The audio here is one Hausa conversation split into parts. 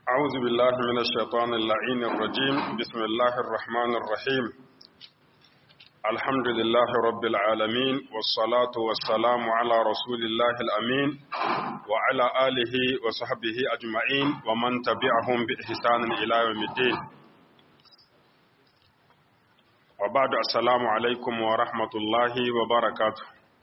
أعوذ بالله من الشيطان اللعين الرجيم بسم الله الرحمن الرحيم الحمد لله رب العالمين والصلاة والسلام على رسول الله الأمين وعلى آله وصحبه أجمعين ومن تبعهم بإحسان إلى يوم الدين وبعد السلام عليكم ورحمة الله وبركاته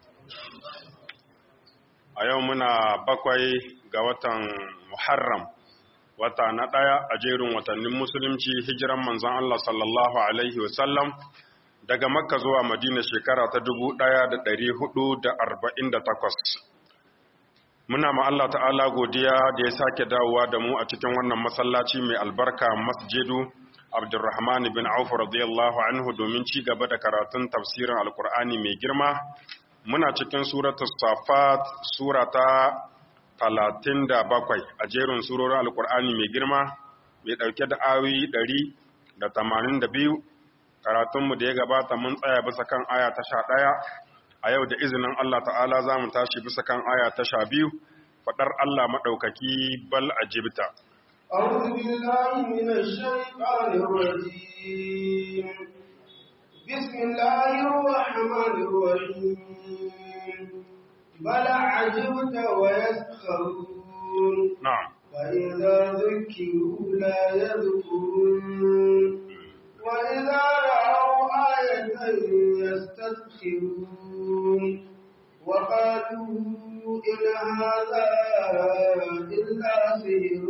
أيومنا بقوي قوة محرم wata na ɗaya a jerin watannin musulunci hijiran manzon Allah sallallahu Alaihi wasallam daga makka zuwa madina shekara ta dubu ɗaya da ɗari hudu da arba'in da takwas. Muna ma Allah ta'ala godiya da ya sake dawowa da mu a cikin wannan masallaci mai albarka masjidu Abdulrahman bin Auf radiyallahu anhu domin ci gaba da karatun tafsirin Alkur'ani mai girma. Muna cikin suratul Safat surata talatin da bakwai a jerin surorin alkur'ani mai girma mai ɗauke da ayoyi ɗari da tamanin da biyu karatunmu da ya gabata mun tsaya bisa kan aya ta sha ɗaya a yau da izinin Allah ta'ala za mu tashi bisa kan aya ta sha biyu faɗar Allah maɗaukaki bal a jibta. أعوذ بالله من الشيطان الرجيم بسم الله الرحمن الرحيم بل عجبت ويسخرون نعم فإذا ذكروا لا يذكرون وإذا رأوا آية يستسخرون وقالوا إن هذا إلا سحر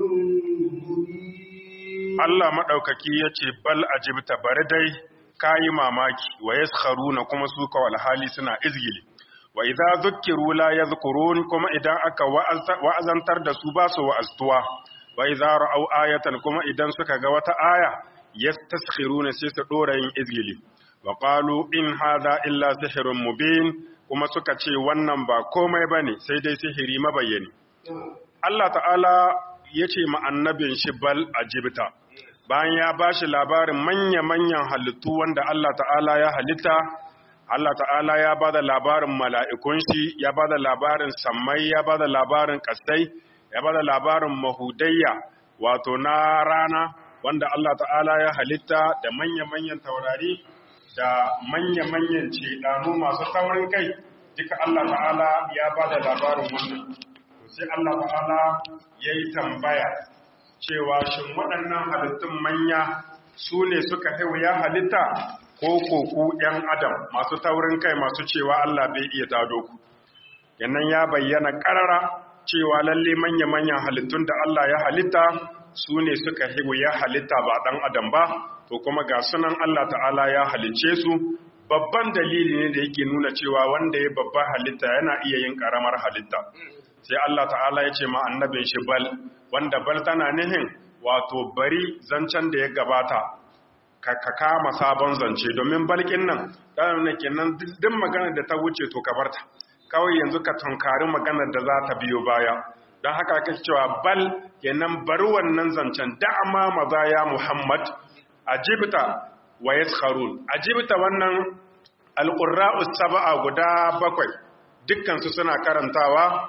مبين Allah maɗaukaki ya ce bal ajibta bari dai kayi mamaki wa yaskharuna kuma su kawal hali suna izgili wa idza zukkiru la yadhkurun kuma idan aka wa'azantar da su ba su wa'aztuwa wa idza ra'aw ayatan kuma idan suka ga wata aya yastaskhiruna sai su dora yin izgili wa qalu in hadha illa sihrun mubin kuma suka ce wannan ba komai bane sai dai sihiri mabayyani Allah ta'ala yace ma annabin shi bal ajibta bayan ya bashi labarin manya-manyan halittu wanda Allah ta'ala ya halitta Allah ta'ala ya ba da labarin mala'ikun shi, ya ba da labarin sammai, ya ba da labarin ƙasai, ya ba da labarin mahudayya, wato na rana, wanda Allah ta'ala ya halitta da manya-manyan taurari, da manya-manyan ceɗanu masu taurin kai, duka Allah ta'ala ya ba da labarin wannan. Sai Allah ta'ala ya yi tambaya, cewa shin waɗannan halittun manya su ne suka ya halitta ko koku ‘yan adam masu taurin kai masu cewa Allah bai iya tado ku. Yannan ya bayyana ƙarara cewa lalle manya-manyan halittun da Allah ya halitta su ne suka ya halitta ba ɗan adam ba, to kuma ga sunan Allah ta'ala ya halicce su, babban dalili ne da yake nuna cewa wanda ya babban halitta yana iya yin ƙaramar halitta. Sai Allah ta'ala ya ce ma annabin shi bal, wanda bal tana nihin wato bari zancen da ya gabata ka kama sabon zance domin balkin nan ɗan ne kenan duk maganar da ta wuce to ka barta kawai yanzu ka tunkari maganar da za ta biyo baya don haka kake cewa bal kenan bari wannan zancen da'ama maza ya muhammad ajibta wa yaskharun ajibta wannan alqurra'u sab'a guda bakwai dukkan su suna karantawa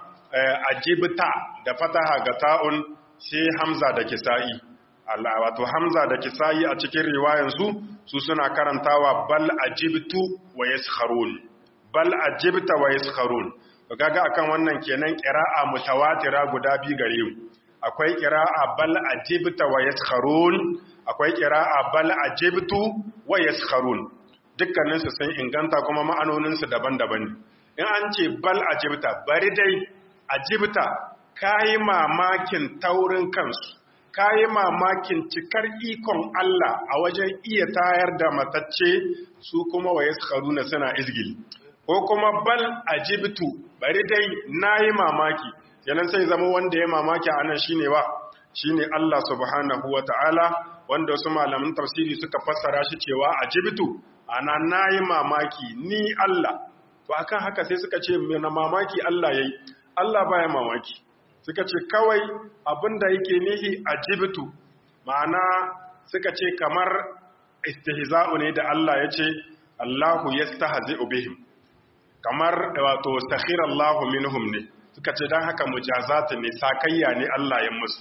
ajibta da fataha ga ta'un sai hamza da kisa'i Allah wato Hamza da Kisayi a cikin riwayansu su suna karantawa bal ajibtu wa yaskharun bal ajibta wa yaskharun to kaga akan wannan kenan qira'a mutawatira guda bi gare mu akwai qira'a bal ajibta wa yaskharun akwai qira'a bal ajibtu wa yaskharun dukkanin su sun inganta kuma ma'anonin su daban-daban in an ce bal ajibta bari dai ajibta kai mamakin taurin kansu ka yi mamakin cikar ikon Allah a wajen iya tayar da matacce su kuma wa na suna izgili ko kuma bal ajibtu bari dai na yi mamaki yanan sai zama wanda ya mamaki a nan shine ba shine Allah subhanahu wa ta'ala wanda wasu malamin tafsiri suka fassara shi cewa ajibtu ana na yi mamaki ni Allah to akan haka sai suka ce na mamaki Allah yayi Allah baya mamaki suka ce kawai abinda yake nihi a jibitu ma'ana suka ce kamar istihza'u ne da Allah ya ce Allahu yastahzi'u bihim kamar wato sakhirallahu minhum ne suka ce dan haka mujazatu ne sakayya ne Allah ya musu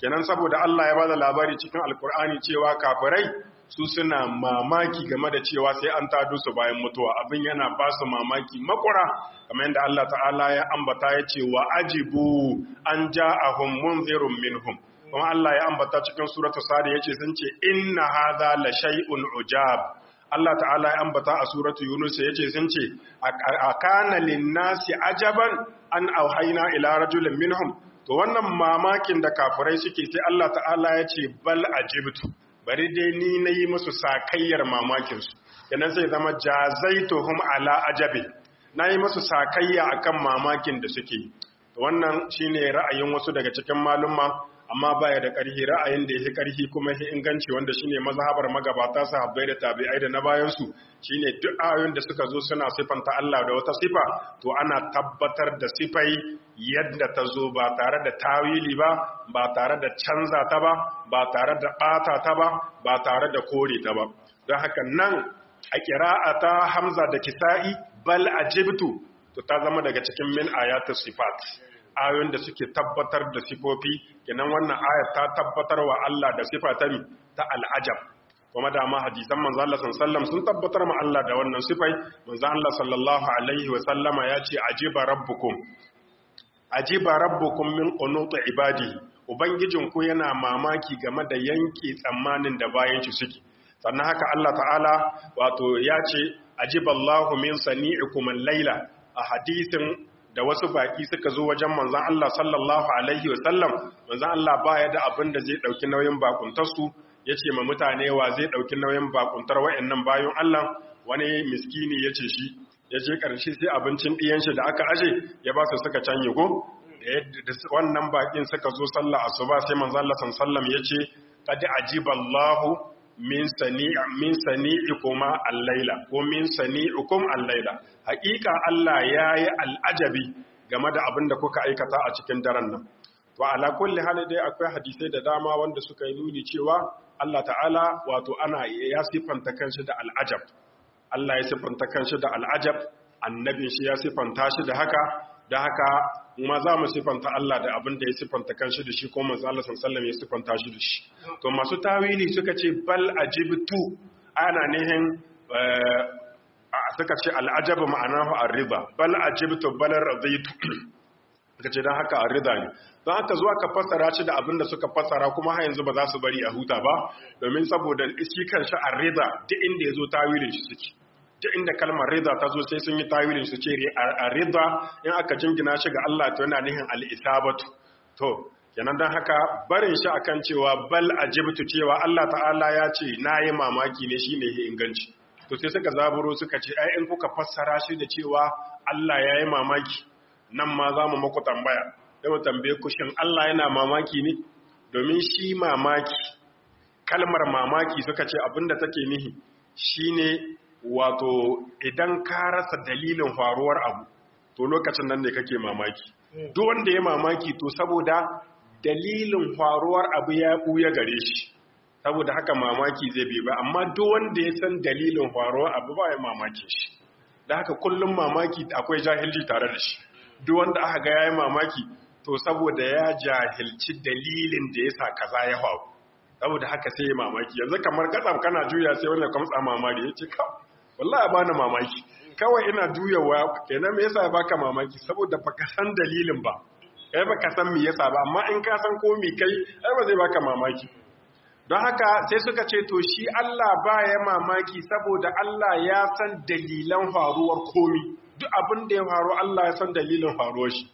kenan saboda Allah ya bada labari cikin alkur'ani cewa kafirai su suna mamaki game da cewa sai an tado su bayan mutuwa abin yana ba su mamaki makura kamar yadda Allah ta'ala ya ambata ya ce wa ajibu an ja'ahum munzirun minhum kuma Allah ya ambata cikin suratu sadi yace sun ce inna hadha la shay'un ujab Allah ta'ala ya ambata a suratu yunus yace sun ce akana lin-nasi ajaban an auhayna ila rajulin minhum to wannan mamakin da kafirai suke sai Allah ta'ala ya ce bal ajibtu bari dai ni nayi musu sakayyar mamakin su kenan sai zama jazaituhum ala ajabi nayi musu sakayya akan mamakin da suke to wannan shine ra'ayin wasu daga cikin malumma amma baya da ƙarfi ra'ayin da yake ƙarfi kuma yake inganci wanda shine mazhabar magabata sahabbai da tabi'ai da na bayan su shine duk ayoyin da suka zo suna sifanta Allah da wata sifa to ana tabbatar da sifai yadda ta zo ba tare da tawili ba ba tare da canza ta ba ba tare da bata ta ba ba tare da kore ta ba don haka nan a qira'ata Hamza da Kisa'i bal ajibtu to ta zama daga cikin min ayatus sifat ayoyin da suke tabbatar da sifofi kenan wannan ayat ta tabbatar wa Allah da sifa ta ta al'ajab kuma da ma hadisan manzo Allah sallallahu sun tabbatar ma Allah da wannan sifai manzo Allah sallallahu alaihi wa sallama ya ce ajiba rabbukum ajiba rabbukum min qunut ibadihi ubangijin ku yana mamaki game da yanke tsammanin da bayan shi suke sannan haka Allah ta'ala wato ya ce ajiballahu min sani'ikum al-laila a hadisin da wasu baki suka zo wajen manzan Allah sallallahu Alaihi wasallam manzan Allah baya da abin da zai ɗauki nauyin bakuntarsu ya ce ma mutane wa zai ɗauki nauyin bakuntar wa'yannan bayan Allah wani miskini ya ce shi ya ce ƙarshe sai abincin ɗiyanshi da aka aje ya ba su suka canye ko da wannan bakin suka zo sallah asuba sai manzan Allah sallam ya ce qad ajiballahu min sani min sani'ikuma al-laila ko min sani'ikum al-laila haƙiƙa Allah yayi al'ajabi game da abin da kuka aikata a cikin daren nan to ala kulli hali dai akwai hadisai da dama wanda suka yi nuni cewa Allah ta'ala wato ana ya sifanta kanshi da al'ajab Allah ya sifanta kanshi da al'ajab annabin shi ya sifanta shi da haka da haka ma za mu sifanta Allah da abin da ya sifanta kanshi da shi ko manzo Allah sallallahu ya sifanta shi da shi to masu tawili suka ce bal ajibtu ana nihin suka ce al'ajabu ma'anahu ar-riba bal ajibtu bal raditu suka ce dan haka ar-rida ne don haka zuwa ka fassara shi da abin da suka fassara kuma har yanzu ba za su bari a huta ba domin saboda shi kanshi ar-rida duk inda yazo tawilin shi suke duk inda kalmar rida ta zo sai sun yi tawilin su ce a rida in aka jingina shi ga Allah to yana nihin al-isabatu to kenan dan haka barin shi akan cewa bal ajibtu cewa Allah ta'ala ya ce nayi mamaki ne shine ya inganci to sai suka zaburo suka ce ai in kuka fassara shi da cewa Allah yayi mamaki nan ma za mu muku tambaya sai mu tambaye ku shin Allah yana mamaki ne domin shi mamaki kalmar mamaki suka ce abinda take nihi shine wato idan ka rasa dalilin faruwar abu to lokacin nan ne kake mamaki duk wanda ya mamaki to saboda dalilin faruwar abu ya buya gare shi saboda haka mamaki zai bi ba amma duk wanda ya san dalilin faruwar abu ba ya mamaki shi da haka kullum mamaki akwai jahilci tare da shi duk wanda aka ga yayi mamaki to saboda ya jahilci dalilin da yasa kaza ya faru saboda haka sai ya mamaki yanzu kamar katsam kana juya sai wanda kamtsa mamari yace ka wallahi bani mamaki kawai ina juyawa kenan me yasa baka mamaki saboda baka san dalilin ba kai baka san me yasa ba amma in ka san ko me kai ai ba zai baka mamaki don haka sai suka ce to shi Allah baya mamaki saboda Allah ya san dalilan faruwar komi duk abin da ya faru Allah ya san dalilin faruwar shi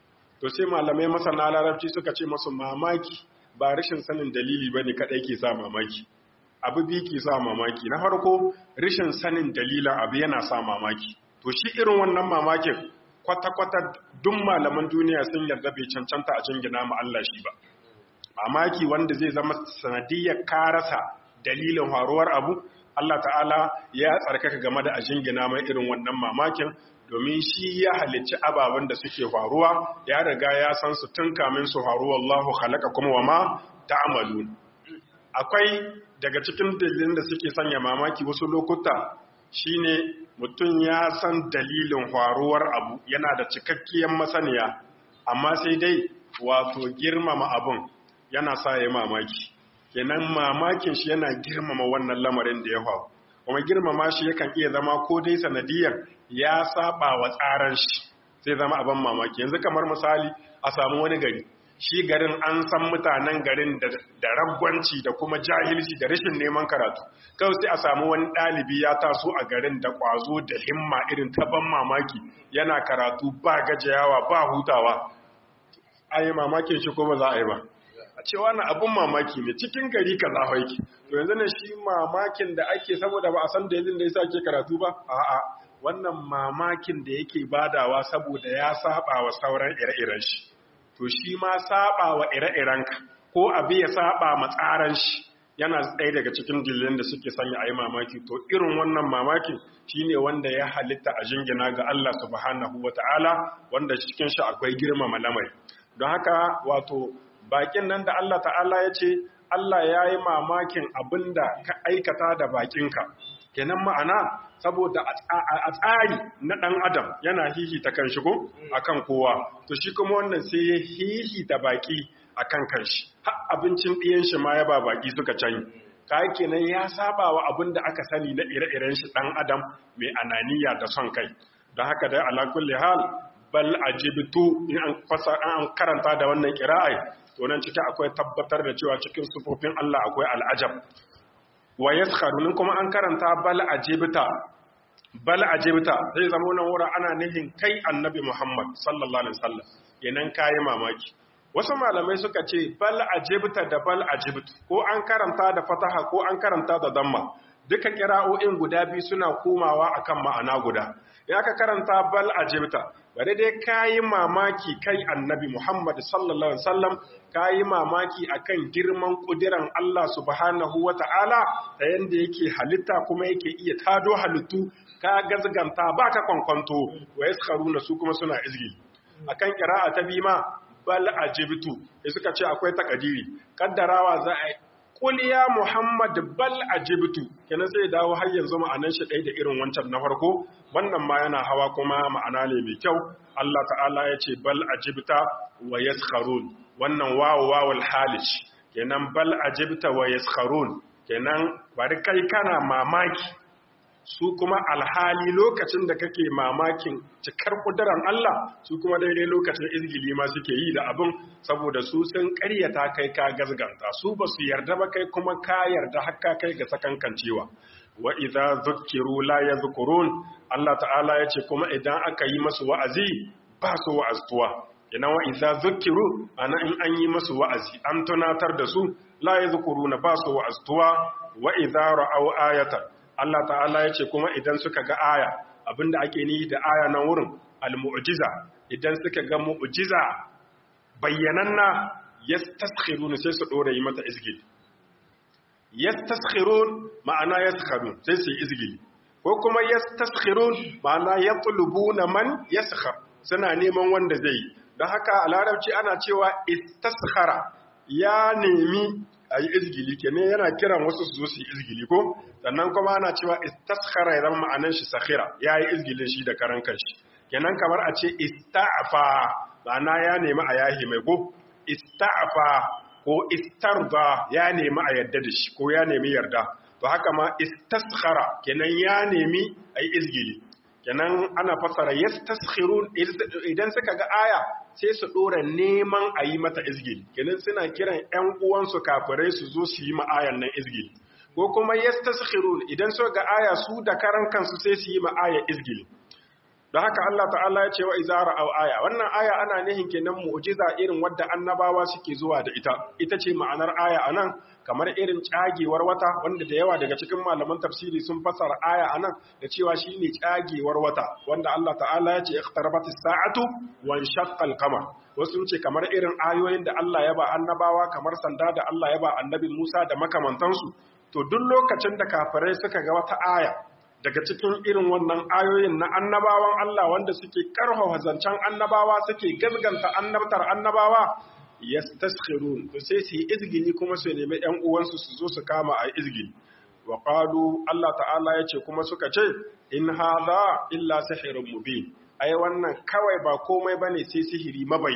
to sai malamai masana larabci suka ce masu mamaki ba rashin sanin dalili bane kadai ke sa mamaki abu biyu ke sa mamaki na farko rashin sanin dalilan abu yana sa mamaki to shi irin wannan mamakin kwata-kwata duk malaman duniya sun yarda bai cancanta a jingina ma Allah shi ba mamaki wanda zai zama sanadiyar karasa dalilin faruwar abu Allah ta'ala ya tsarkaka game da a jingina mai irin wannan mamakin domin shi ya halicci ababen da suke faruwa ya riga ya san su tun kamin su faruwa Allahu khalaqa kuma wa ma ta'malun akwai daga cikin dalilin da suke sanya mamaki wasu lokuta shine mutum ya san dalilin faruwar abu yana da cikakkiyar masaniya amma sai dai wato girmama abun yana sa ya mamaki kenan mamakin shi yana girmama wannan lamarin da ya faru kuma girmama shi yakan iya zama ko dai sanadiyar ya saba wa tsaran shi sai zama abin mamaki yanzu kamar misali a samu wani gari shi garin an san mutanen garin da ragwanci da kuma jahilci da rashin neman karatu kawai sai a samu wani ɗalibi ya taso a garin da ƙwazo da himma irin ta ban mamaki yana karatu ba gajiyawa ba hutawa a yi mamakin shi ko ba za a yi ba a ce wani abin mamaki ne cikin gari ka za haiki to yanzu ne shi mamakin da ake saboda ba a san dalilin da ya sa ke karatu ba a'a wannan mamakin da yake badawa saboda ya saba wa sauran ire-iren shi to shi ma saba wa ire-irenka ko abu ya saba ma tsaran shi yana tsaye daga cikin dalilin da suke sanya a yi mamaki to irin wannan mamakin shine wanda ya halitta a jingina ga Allah subhanahu wa ta'ala wanda cikin shi akwai girmama lamari don haka wato bakin nan da Allah ta'ala ya ce Allah ya yi mamakin abin da ka aikata da bakinka kenan ma'ana saboda a tsari na ɗan adam yana hihita kan shigo a kan kowa to shi kuma wannan sai ya hihita baki a kan kanshi har abincin ɗiyan shi ma ya ba baki suka canyi kayan kenan ya saba wa abin da aka sani na ire-iren shi ɗan adam mai ananiya da son kai don haka dai ala kulli hal bal ajibtu in an fasa an karanta da wannan qira'a to nan ciki akwai tabbatar da cewa cikin sufofin Allah akwai al'ajab wa yaskharun kuma an karanta bal ajibta bal ajibta zai zama wannan wura ana nihin kai annabi Muhammad sallallahu alaihi wasallam kenan kai mamaki wasu malamai suka ce bal ajibta da bal ajibtu ko an karanta da fataha ko an karanta da damma duka kira'o'in guda biyu suna komawa akan ma'ana guda ya ka karanta bal ajibta bari dai kayi mamaki kai annabi Muhammad sallallahu alaihi wasallam kayi mamaki akan girman kudiran Allah subhanahu wata'ala da yanda yake halitta kuma yake iya tado halittu ka gazganta baka kwankwanto wa yaskharuna su kuma suna izgi akan qira'a ta bima bal ajibtu sai suka ce akwai takadiri kaddarawa za a Kul ya Muhammad bal ajibtu kenan sai dawo har yanzu ma'anan shi ɗaya da irin wancan na farko wannan ma yana hawa kuma ma'ana ne mai kyau Allah ta'ala ya ce bal ajibta wa yaskharun wannan wawu wawul halish kenan bal ajibta wa yaskharun kenan bari kai kana mamaki su kuma alhali lokacin da kake mamakin cikar kudurar Allah su kuma daidai lokacin izgili ma suke yi da abin saboda su sun karyata kai ka gazganta su ba su yarda ba kai kuma ka yarda hakka kai ga sakankancewa wa idza zukkiru la yadhkurun Allah ta'ala yace kuma idan aka yi masu wa'azi ba su wa'aztuwa ina wa idza zukkiru ana in an yi masu wa'azi an tunatar da su la yadhkuruna ba su wa'aztuwa wa idza ra'aw ayatan Allah ta'ala ya ce kuma idan suka ga aya abinda ake ni da aya nan wurin al-mu'jiza idan suka ga mu'jiza bayyananna yastaskhirun sai su dore yi mata izgili yastaskhirun ma'ana yaskharun sai su yi izgili ko kuma yastaskhirun ma'ana yatlubuna man yaskhar suna neman wanda zai yi don haka a larabci ana cewa istaskhara ya nemi a yi izgili kenan yana kiran wasu su zo su yi izgili ko sannan kuma ana cewa istaskhara ya zama ma'anan shi sakhira ya yi izgilin shi da karan kanshi kenan kamar a ce ista'afa ma'ana ya nemi a yahi mai ko ista'afa ko istarda ya nemi a yarda da shi ko ya nemi yarda to haka ma istaskhara kenan ya nemi a yi izgili kenan ana fasara yastaskhirun idan suka ga aya sai su dora neman a yi mata izgili kenan suna kiran ƴan uwansu kafirai su zo su yi ma ayan nan izgili ko kuma yastaskhirun idan suka ga aya su da karan kansu sai su yi ma aya izgili don haka Allah ta'ala ya ce wa izara au aya wannan aya ana nihin kenan mu'jiza irin wadda annabawa suke zuwa da ita ita ce ma'anar aya anan kamar irin cagewar wata wanda da yawa daga cikin malaman tafsiri sun fasara aya anan da cewa shine cagewar wata wanda Allah ta'ala ya ce iqtarabatis sa'atu wa inshaqqa al-qamar wasu ce kamar irin ayoyin da Allah ya ba annabawa kamar sanda da Allah ya ba annabi Musa da makamantansu to duk lokacin da kafirai suka ga wata aya daga cikin irin wannan ayoyin na annabawan Allah wanda suke karfafa zancen annabawa suke gazganta annabtar annabawa yastaskhirun to sai su yi izgili kuma su nemi ƴan uwansu su zo su kama a izgili wa qalu Allah ta'ala yace kuma suka ce in hadha illa sihrun mubin ai wannan kawai ba komai bane sai sihiri mabayyin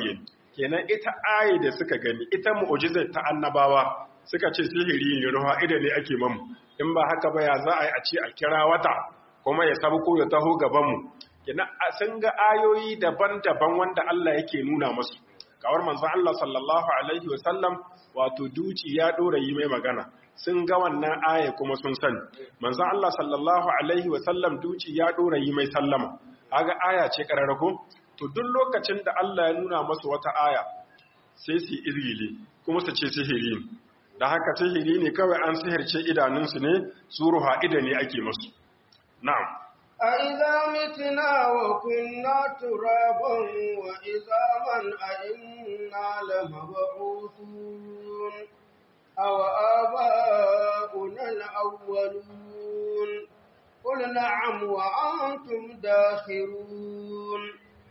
kenan ita ayi da suka gani ita mu'jizar ta annabawa suka ce sihiri ne ruwa ida ne ake mamu in ba haka ba ya za a yi a ce a kira wata kuma ya sabko ya taho gaban mu kenan sun ga ayoyi daban-daban wanda Allah yake nuna musu kawar manzon Allah sallallahu alaihi wasallam wato duci ya dora yi mai magana sun ga wannan aya kuma sun sani manzon Allah sallallahu alaihi wasallam duci ya dora yi mai sallama kaga aya ce kararrako to duk lokacin da Allah ya nuna masu wata aya sai su izgili kuma su ce sihiri da haka sihiri ne kawai an sihirce idanunsu ne su ruha ida ne ake masu na'am أَإِذَا مِتْنَا وَكُنَّا تُرَابًا وَعِظَامًا أَإِنَّا لَمَبْعُوثُونَ أَوْ آبَاؤُنَا الْأَوَّلُونَ قُلْ نَعَمْ وَأَنْتُمْ دَاخِرُونَ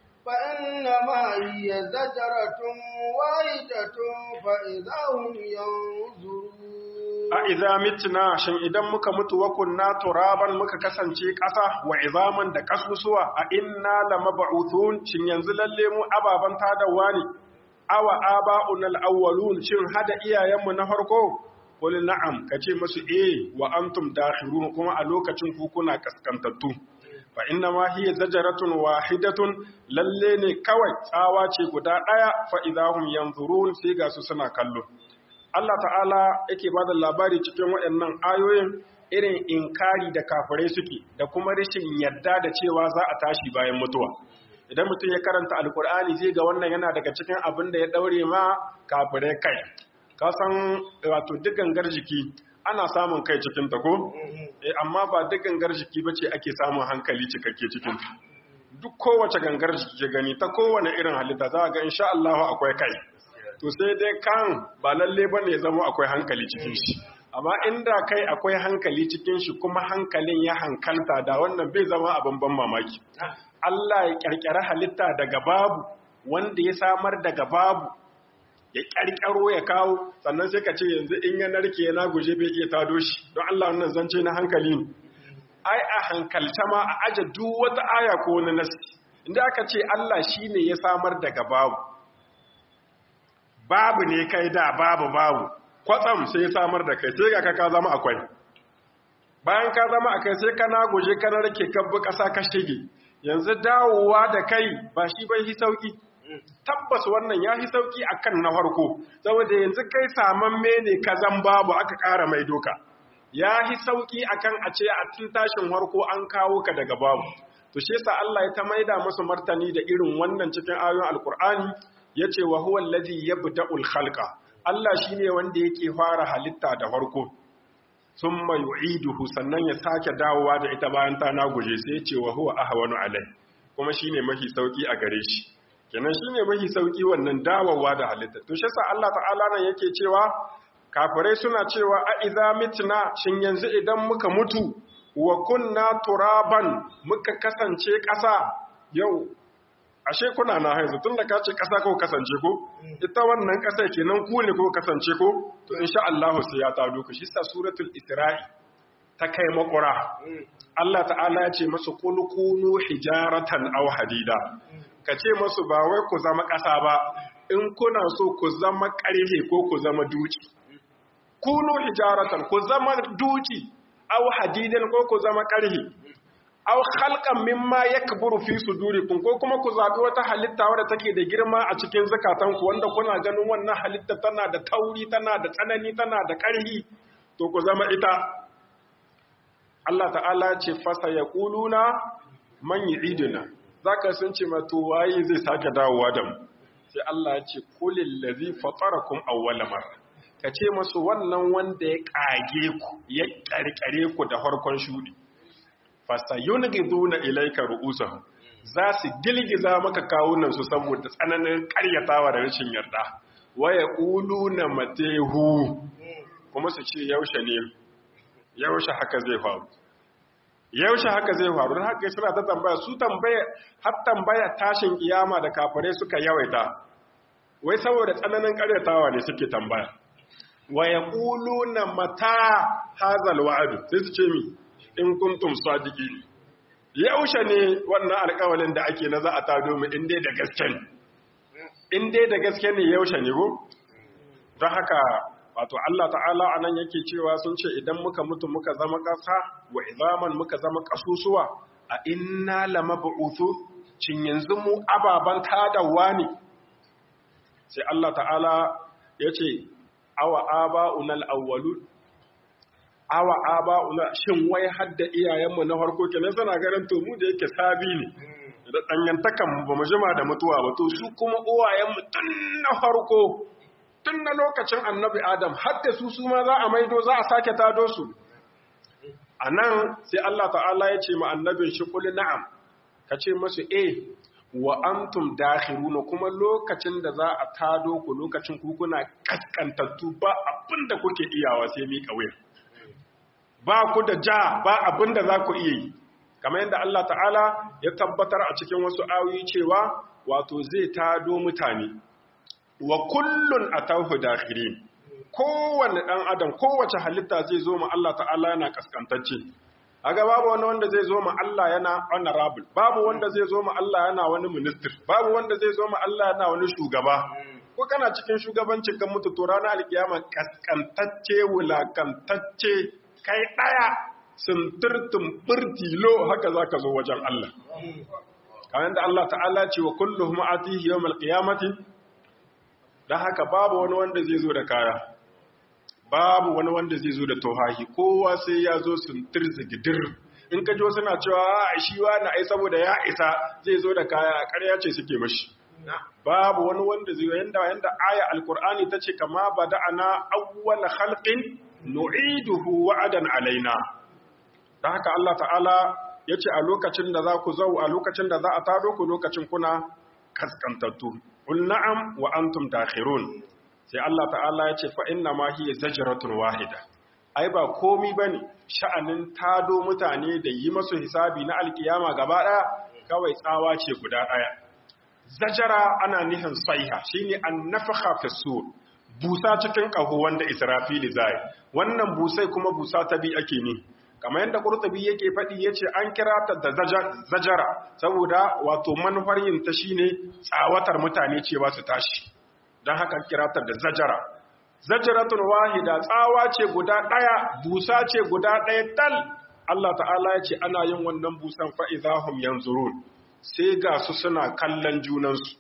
فإنما هي زجرة واحدة فإذا هم ينظرون a idza mitna shin idan muka mutu wa kunna turaban muka kasance ƙasa wa izaman da kasusuwa a inna lamab'uthun shin yanzu lalle mu ababan tadawa ne awa aba'una al-awwalun shin hada iyayenmu na farko qul na'am kace musu eh wa antum dakhirun kuma a lokacin ku kuna kaskantattu fa inna ma hiya zajaratun wahidatun lalle ne kawai tsawa ce guda daya fa idahum yanzurun sai ga su suna kallo Allah ta'ala yake ba da labari cikin waɗannan ayoyin irin inkari da kafirai suke da kuma rashin yadda da cewa za a tashi bayan mutuwa idan mutum ya karanta alkur'ani zai ga wannan yana daga cikin abin da ya daure ma kafirai kai ka san wato duk gangar jiki ana samun kai cikin ta ko eh amma ba duk gangar jiki bace ake samun hankali cikakke cikin ta duk kowace gangar jiki ke gani ta kowane irin halitta za ga insha Allah akwai kai to sai dai kan ba lalle ba ne zama akwai hankali cikin shi amma inda kai akwai hankali cikin shi kuma hankalin ya hankalta da wannan bai zama abin ban mamaki Allah ya kyarkyara halitta daga babu wanda ya samar daga babu ya kyarkyaro ya kawo sannan sai ka ce yanzu in ya narke yana guje bai iya tado shi don Allah wannan zance na hankali ne ai a hankalta ma a aje duk wata aya ko wani nasi inda aka ce Allah shine ya samar daga babu babu ne kai da babu babu kwatsam sai samar da kai sai ga ka zama akwai bayan ka zama akai sai ka naguje ka rake kabbu ƙasa ka shige yanzu dawowa da kai ba shi bai hi sauki tabbas wannan ya hi sauki akan na farko saboda yanzu kai samamme ne ka zan babu aka ƙara mai doka ya hi sauki akan a ce a tun tashin farko an kawo ka daga babu to shi yasa Allah ya ta maida musu martani da irin wannan cikin ayoyin alkur'ani ya ce wa huwa allazi yabda'ul khalqa Allah shine wanda yake fara halitta da farko thumma yu'iduhu sannan ya sake dawowa da ita bayan ta naguje sai ya ce wa huwa ahwanu alai kuma shine mafi sauki a gare shi kenan shine mafi sauki wannan dawowa da halitta to shi yasa Allah ta'ala nan yake cewa kafirai suna cewa a idza mitna shin yanzu idan muka mutu wa kunna turaban muka kasance ƙasa yau ashe kuna na haizu tun da ka ce ƙasa ko kasance ko ita wannan ƙasa kenan ku ne ko kasance ko to insha Allah sai ya tado ku shi sa suratul isra'i ta kai makura Allah ta'ala ya ce masu qul kunu hijaratan aw hadida ka ce masu ba wai ku zama ƙasa ba in kuna so ku zama ƙarhe ko ku zama duci kunu hijaratan ku zama duci aw hadidan ko ku zama ƙarhe aw khalqan mimma yakburu fi sudurikum ko kuma ku zabi wata halitta wadda take da girma a cikin zakatanku wanda kuna ganin wannan halitta tana da tauri tana da tsanani tana da ƙarhi to ku zama ita Allah ta'ala ce fasa yaquluna man yu'iduna zaka sun ce ma to waye zai sake dawowa da mu sai Allah ya ce kulil ladzi fatarakum awwala marra kace masu wannan wanda ya kage ku ya karkare ku da farkon shudi fasayunghiduna ilayka ru'usahum za su gilgiza maka kawunan su saboda tsananin karyatawa da rashin yarda waya quluna matehu kuma su ce yaushe ne yaushe haka zai faru yaushe haka zai faru don haka suna ta tambaya su tambaya har tambaya tashin kiyama da kafare suka yawaita wai saboda tsananin karyatawa ne suke tambaya waya quluna mata hazal wa'adu sai su ce mi in kuntum sadiqin yaushe ne wannan alƙawalin da ake na za a tado mu inda da gaske in dai da gaske ne yaushe ne ko don haka wato Allah ta'ala anan yake cewa sun ce idan muka mutu muka zama ƙasa wa izaman muka zama ƙasusuwa a inna lamab'uthu cin yanzu mu ababan tadawa ne sai Allah ta'ala ya ce awa aba'unal awwalun awa aba'una shin wai hadda iyayenmu na farko kenan suna ganin to mu da yake sabi ne da dangantakan ba mu jima da mutuwa ba to su kuma uwayenmu tun na farko tun na lokacin annabi adam hadda su su ma za a maido za a sake tado su a nan sai Allah ta'ala ya ce ma annabin shi kuli na'am ka ce masu eh wa antum dakhiruna kuma lokacin da za a tado ku lokacin ku kuna kaskantattu ba abinda kuke iyawa sai mi kawai ba ku da ja ba abinda za ku iya yi kamar yadda Allah ta'ala ya tabbatar a cikin wasu ayoyi cewa wato zai tado mutane wa kullun atawhu dakhirin kowanne dan adam kowace halitta zai zo ma Allah ta'ala yana kaskantacce aga babu wani wanda zai zo ma Allah yana honorable babu wanda zai zo ma Allah yana wani minister babu wanda zai zo ma Allah yana wani shugaba ko kana cikin shugabancin kan mutu to ranar alkiyama kaskantacce wulakantacce kai daya sintirtum birtilo haka zaka zo wajen Allah kamar da Allah ta'ala ce wa kulluhum atihi yawmal qiyamati dan haka babu wani wanda zai zo da kaya babu wani wanda zai zo da tohahi kowa sai ya zo sintir zigidir in ka ji wasu na cewa a shi wani ai saboda ya isa zai zo da kaya a ƙarya ce suke mashi babu wani wanda zai yanda yanda aya alqur'ani tace kama bada'ana awwal khalqin nu'iduhu wa'adan alaina dan haka Allah ta'ala yace a lokacin da za ku zau a lokacin da za a tado ku lokacin kuna kaskantattu qul na'am wa antum dakhirun sai Allah ta'ala ya ce fa inna ma hiya zajratun wahida ai ba komi bane sha'anin tado mutane da yi masu hisabi na alkiyama gaba daya kawai tsawa ce guda daya zajara ana nihin saiha shine annafakha fi sur busa cikin kaho wanda israfili zai wannan busai kuma busa ta bi ake ni kamar yadda qurtubi yake faɗi yace an kira ta da zajara saboda wato manufar yin ta shine tsawatar mutane cewa su tashi don haka kiratar da zajara zajaratun wahida tsawa ce guda ɗaya busa ce guda ɗaya tal Allah ta'ala ya ce ana yin wannan busan fa'izahum yanzurun sai ga su suna kallon junansu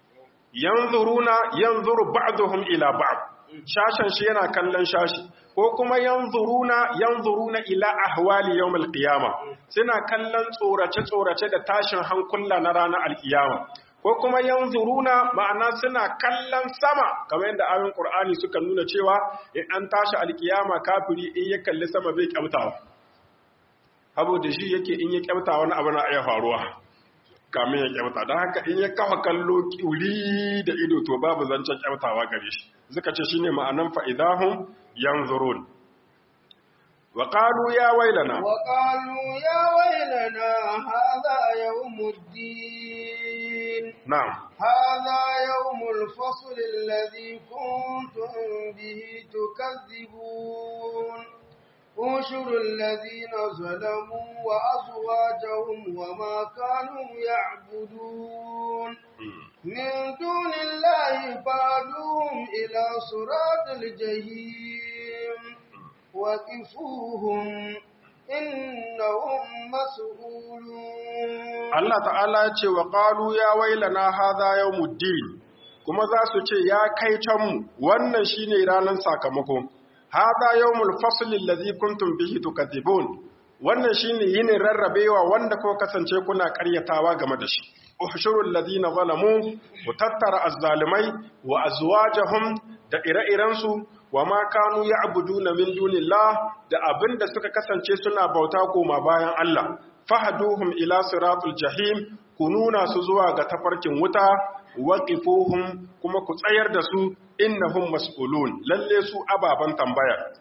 yanzuruna yanzuru ba'duhum ila ba'd shashan shi yana kallon shashi ko kuma yanzuruna yanzuruna ila ahwali yawmil qiyama suna kallon tsorace tsorace da tashin hankula na ranar alkiyama ko kuma yanzuruna ma'ana suna kallon sama kamar yadda ayoyin Qur'ani suka nuna cewa in an tashi alkiyama kafiri in ya kalli sama bai kyautawa abu da shi yake in ya kyauta wani abu na iya faruwa kamin ya kyauta don haka in ya kafa kallo kiuli da ido to babu zancen kyautawa gare shi suka ce shine ma'anan fa'idahum yanzurun wa qalu ya wailana wa qalu ya wailana hadha yawmuddin na'am hadha yawmul fasl alladhi kuntum bihi tukazzibun انشروا الذين ظلموا وأزواجهم وما كانوا يعبدون من دون الله فادوهم إلى صراط الجحيم وقفوهم إنهم مسؤولون Allah ta'ala ya ce wa ƙalu ya wailana haza yawmuddin kuma za su ce ya kai canmu wannan shine ranar sakamako haza yawmul fasli allazi kuntum bihi tukadibun wannan shine yinin rarrabewa wanda ko kasance kuna ƙaryatawa game da shi ushurul ladina zalamu mutattara azzalimai wa azwajahum da ire-irensu wa ma kanu ya'buduna min dunillah da abinda suka kasance suna bauta koma bayan Allah fahaduhum ila siratul jahim ku nuna su zuwa ga tafarkin wuta waqifuhum kuma ku tsayar da su innahum mas'ulun lalle su ababan tambaya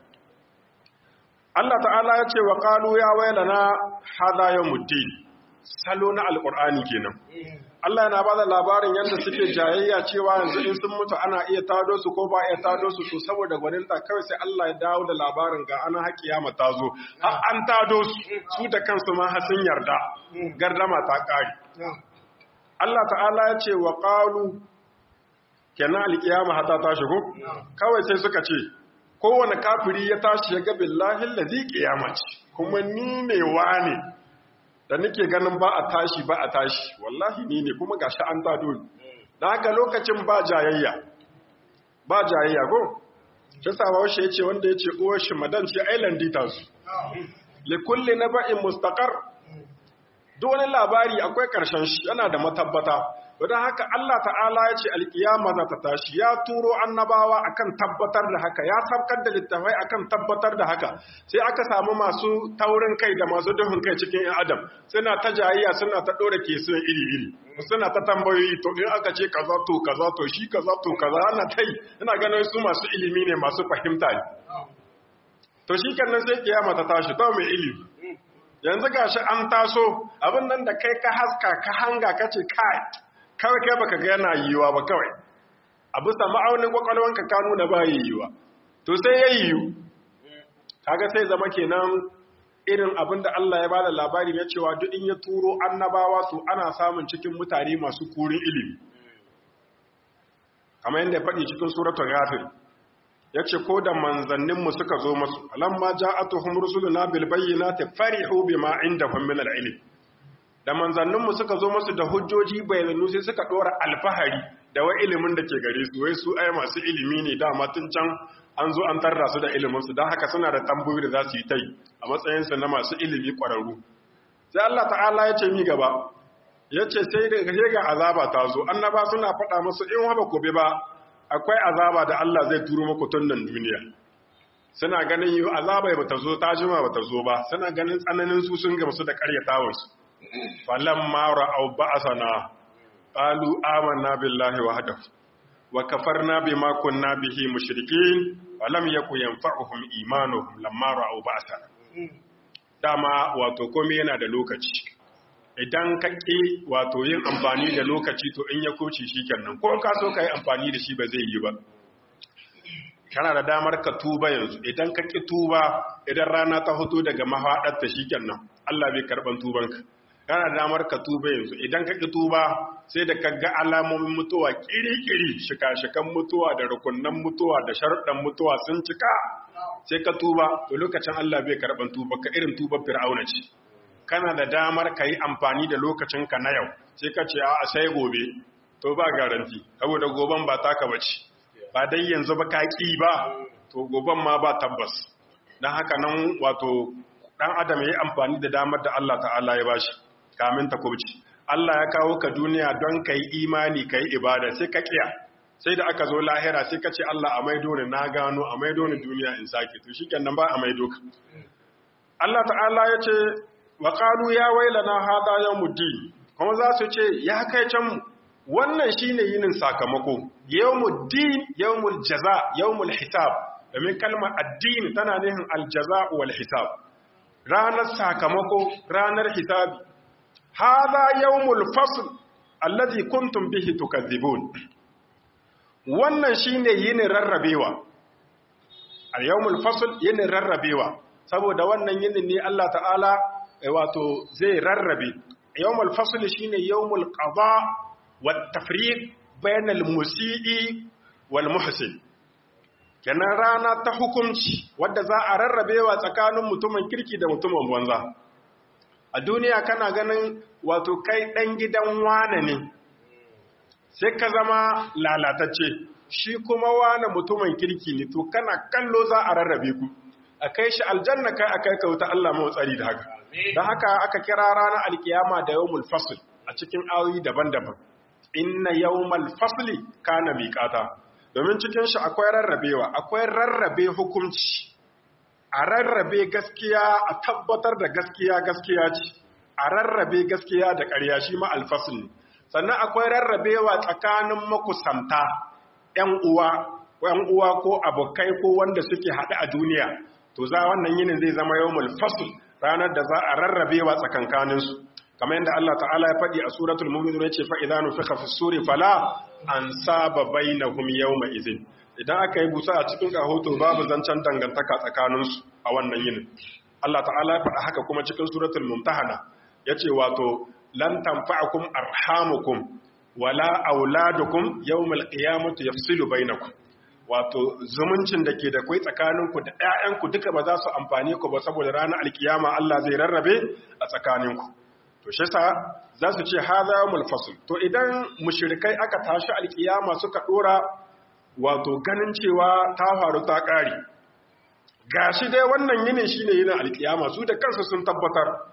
Allah ta'ala ya ce wa qalu ya wailana hadha yawmuddin salo na alqur'ani kenan Allah yana bada labarin yadda suke jayayya cewa yanzu in sun mutu ana iya tado su ko ba iya tado su to saboda gwaninta kawai sai Allah ya dawo da labarin ga ana haƙiya ta zo har an tado su su da kansu ma har sun yarda gardama ta ƙari Allah ta'ala ya ce wa qalu kenan alkiyama hata ta shigo kawai sai suka ce kowane kafiri ya tashi ya ga billahi allazi qiyama ce kuma ni ne wane da nake ganin ba a tashi ba a tashi wallahi ni ne kuma gashi an tado ni dan haka lokacin ba jayayya ba jayayya go shi sabawa shi yace wanda yace uwar shi madan ce island dita su li kulli naba'in mustaqar duk wani labari akwai ƙarshen shi yana da matabbata don haka Allah ta'ala ya ce alƙiyama za ta tashi ya turo annabawa akan tabbatar da haka ya sabkar da littafai akan tabbatar da haka sai aka samu masu taurin kai da masu duhun kai cikin yan adam suna ta jayayya suna ta ɗora kesun iri-iri suna ta tambayoyi to in aka ce kaza to kaza to shi kaza to kaza ana ta yi ina ganin su masu ilimi ne masu fahimta ne to shi kan sai kiyama ta tashi to mai ilimi yanzu gashi an taso abin nan da kai ka haska ka hanga ka ce kai kawai kai baka ga yana yiwa ba kawai a bisa ma'aunin kwakwalwanka ka nuna ba yiwa to sai ya yiwu kaga sai zama kenan irin abin da Allah ya bada labari na cewa duk in ya turo annabawa su ana samun cikin mutane masu kurin ilimi kamar yadda ya faɗi cikin suratul ghafir ya ce ko da manzanninmu suka zo masu alamma ja'atuhum rusuluna bil bayyinati farihu bima indahum min al-ilm da manzanninmu suka zo masu da hujjoji bayananu sai suka dora alfahari da wai ilimin da ke gare su wai su ai masu ilimi ne dama tun can an zo an tarra su da ilimin su don haka suna da tambayoyi da za su yi tai a matsayin su na masu ilimi kwararru sai Allah ta'ala ya ce mi gaba ya ce sai da ga azaba ta zo annaba suna faɗa musu in haba ku bi ba akwai azaba da Allah zai turo muku tun nan duniya suna ganin yi azaba ba ta zo ta jima ba ta zo ba suna ganin tsananin su sun gamsu da karyatawarsu falamma ra'aw ba'sana qalu amanna billahi wahdahu wa kafarna bima kunna bihi mushrikeen falam yakun yanfa'uhum imanuhum lamma ra'aw ba'sana dama wato komai yana da lokaci idan ka ƙi wato yin amfani da lokaci to in ya kuce shi kenan ko ka so ka yi amfani da shi ba zai yi ba kana da damar ka tuba yanzu idan ka ƙi tuba idan rana ta fito daga mahaɗarta shi kenan Allah bai karɓan tubanka kana da damar ka tuba yanzu idan ka ƙi tuba sai da ka ga alamomin mutuwa ƙiri-ƙiri shika-shikan mutuwa da rukunnan mutuwa da sharuɗan mutuwa sun cika sai ka tuba to lokacin Allah bai karɓan tuba ka irin tuba fir'auna ce kana da damar ka yi amfani da lokacinka na yau sai ka ce a sai gobe to ba garanti saboda goben ba taka bace ba dai yanzu ba ka ƙi ba to goben ma ba tabbas don haka nan wato ɗan adam ya yi amfani da damar da Allah ta'ala ya bashi kamin ta kubci Allah ya kawo ka duniya don ka yi imani ka yi ibada sai ka ƙiya sai da aka zo lahira sai ka ce Allah a maido ni na gano a maido ni duniya in sake to shi kenan ba a maido ka Allah ta'ala ya ce wa qalu ya wailana hada yawmuddin kuma za su ce ya kai can wannan shine yinin sakamako yawmuddin yawmul jaza yawmul hisab domin kalmar addini tana nihin aljaza wal hisab ranar sakamako ranar hisabi hada yawmul fasl alladhi kuntum bihi tukadhibun wannan shine yinin rarrabewa al yawmul fasl yinin rarrabewa saboda wannan yinin ne Allah ta'ala wato zai rarrabe yawmul fasl shine yawmul qada wat tafriq bainal musii wal muhsin kenan rana ta hukunci wadda za a rarrabewa tsakanin mutumin kirki da mutumin banza a duniya kana ganin wato kai dan gidan wane ne sai ka zama lalatacce shi kuma wane mutumin kirki ne to kana kallo za a rarrabe ku a kai shi aljanna kai a kai kauta Allah mai tsari da haka don haka aka kira ranar alkiyama da yawmul fasl a cikin ayoyi daban-daban inna yawmal fasli kana miqata domin cikin shi akwai rarrabewa akwai rarrabe hukunci a rarrabe gaskiya a tabbatar da gaskiya gaskiya ce a rarrabe gaskiya da ƙarya shi ma alfasl ne sannan akwai rarrabewa tsakanin makusanta ƴan uwa ƴan uwa ko abokai ko wanda suke haɗu a duniya to za wannan yinin zai zama yawmul fasl ranar da za a rarrabewa tsakankaninsu kamar yadda Allah ta'ala ya faɗi a suratul mu'minun yace fa idza nufikha fi suri fala ansaba bainahum yawma idhin idan aka yi busa a cikin kahoto babu zancen dangantaka tsakaninsu a wannan yinin Allah ta'ala ya faɗa haka kuma cikin suratul mumtahana yace wato lan tanfa'akum arhamukum wala auladukum yawmal qiyamati yafsilu bainakum wato zumuncin da ke da kai tsakaninku da ƴaƴanku duka ba za su amfane ku ba saboda ranar alkiyama Allah zai rarrabe a tsakaninku to shi sa za su ce hadha yawmul fasl to idan mushrikai aka tashi alkiyama suka dora wato ganin cewa ta faru ta kare gashi dai wannan yinin shine yinin alkiyama su da kansu sun tabbatar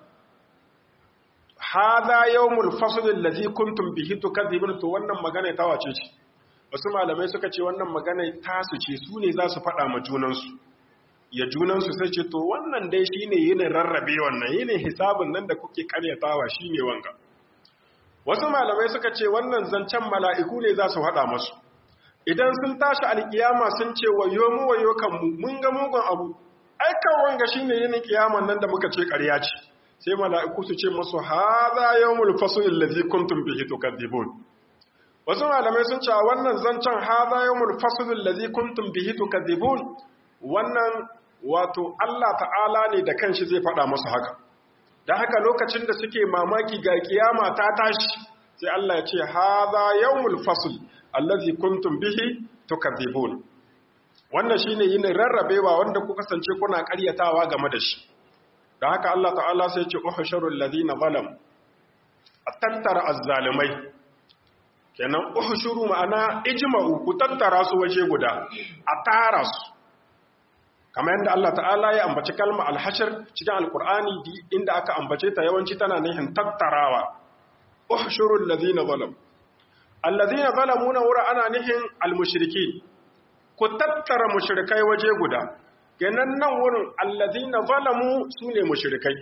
hadha yawmul fasl allazi kuntum bihi tukadzibun to wannan magana ta wace ce wasu malamai suka ce wannan magana ta su ce su ne za su faɗa ma junansu ya junansu sai ce to wannan dai shine yinin rarrabe wannan yinin hisabin nan da kuke karyatawa shine wanga wasu malamai suka ce wannan zancen mala'iku ne za su haɗa masu idan sun tashi alkiyama sun ce wayo mu wayo kanmu mun ga mugun abu aikan wanga shine yinin kiyaman nan da muka ce ƙarya ce sai mala'iku su ce musu hadha yawmul fasl allazi kuntum bihi tukadzibun wasu malamai sun ce wannan zancen hadha yawmul fasl allazi kuntum bihi tukadzibun wannan wato Allah ta'ala ne da kanshi zai faɗa musu haka da haka lokacin da suke mamaki ga kiyama ta tashi sai Allah ya ce hadha yawmul fasl allazi kuntum bihi tukadzibun wannan shine yin rarrabewa wanda ku kasance kuna ƙaryatawa game da shi da haka Allah ta'ala sai ya ce uhsharul ladina zalam atattara azzalimai kenan uhshuru ma'ana ijma'u ku tattara su waje guda a tara su kamar yadda Allah ta'ala ya ambaci kalma alhashar cikin alkur'ani inda aka ambace ta yawanci tana nihin tattarawa uhshurul ladina zalam alladhina zalamu na wura ana nihin almushriki ku tattara mushrikai waje guda kenan nan wurin alladhina zalamu sune mushrikai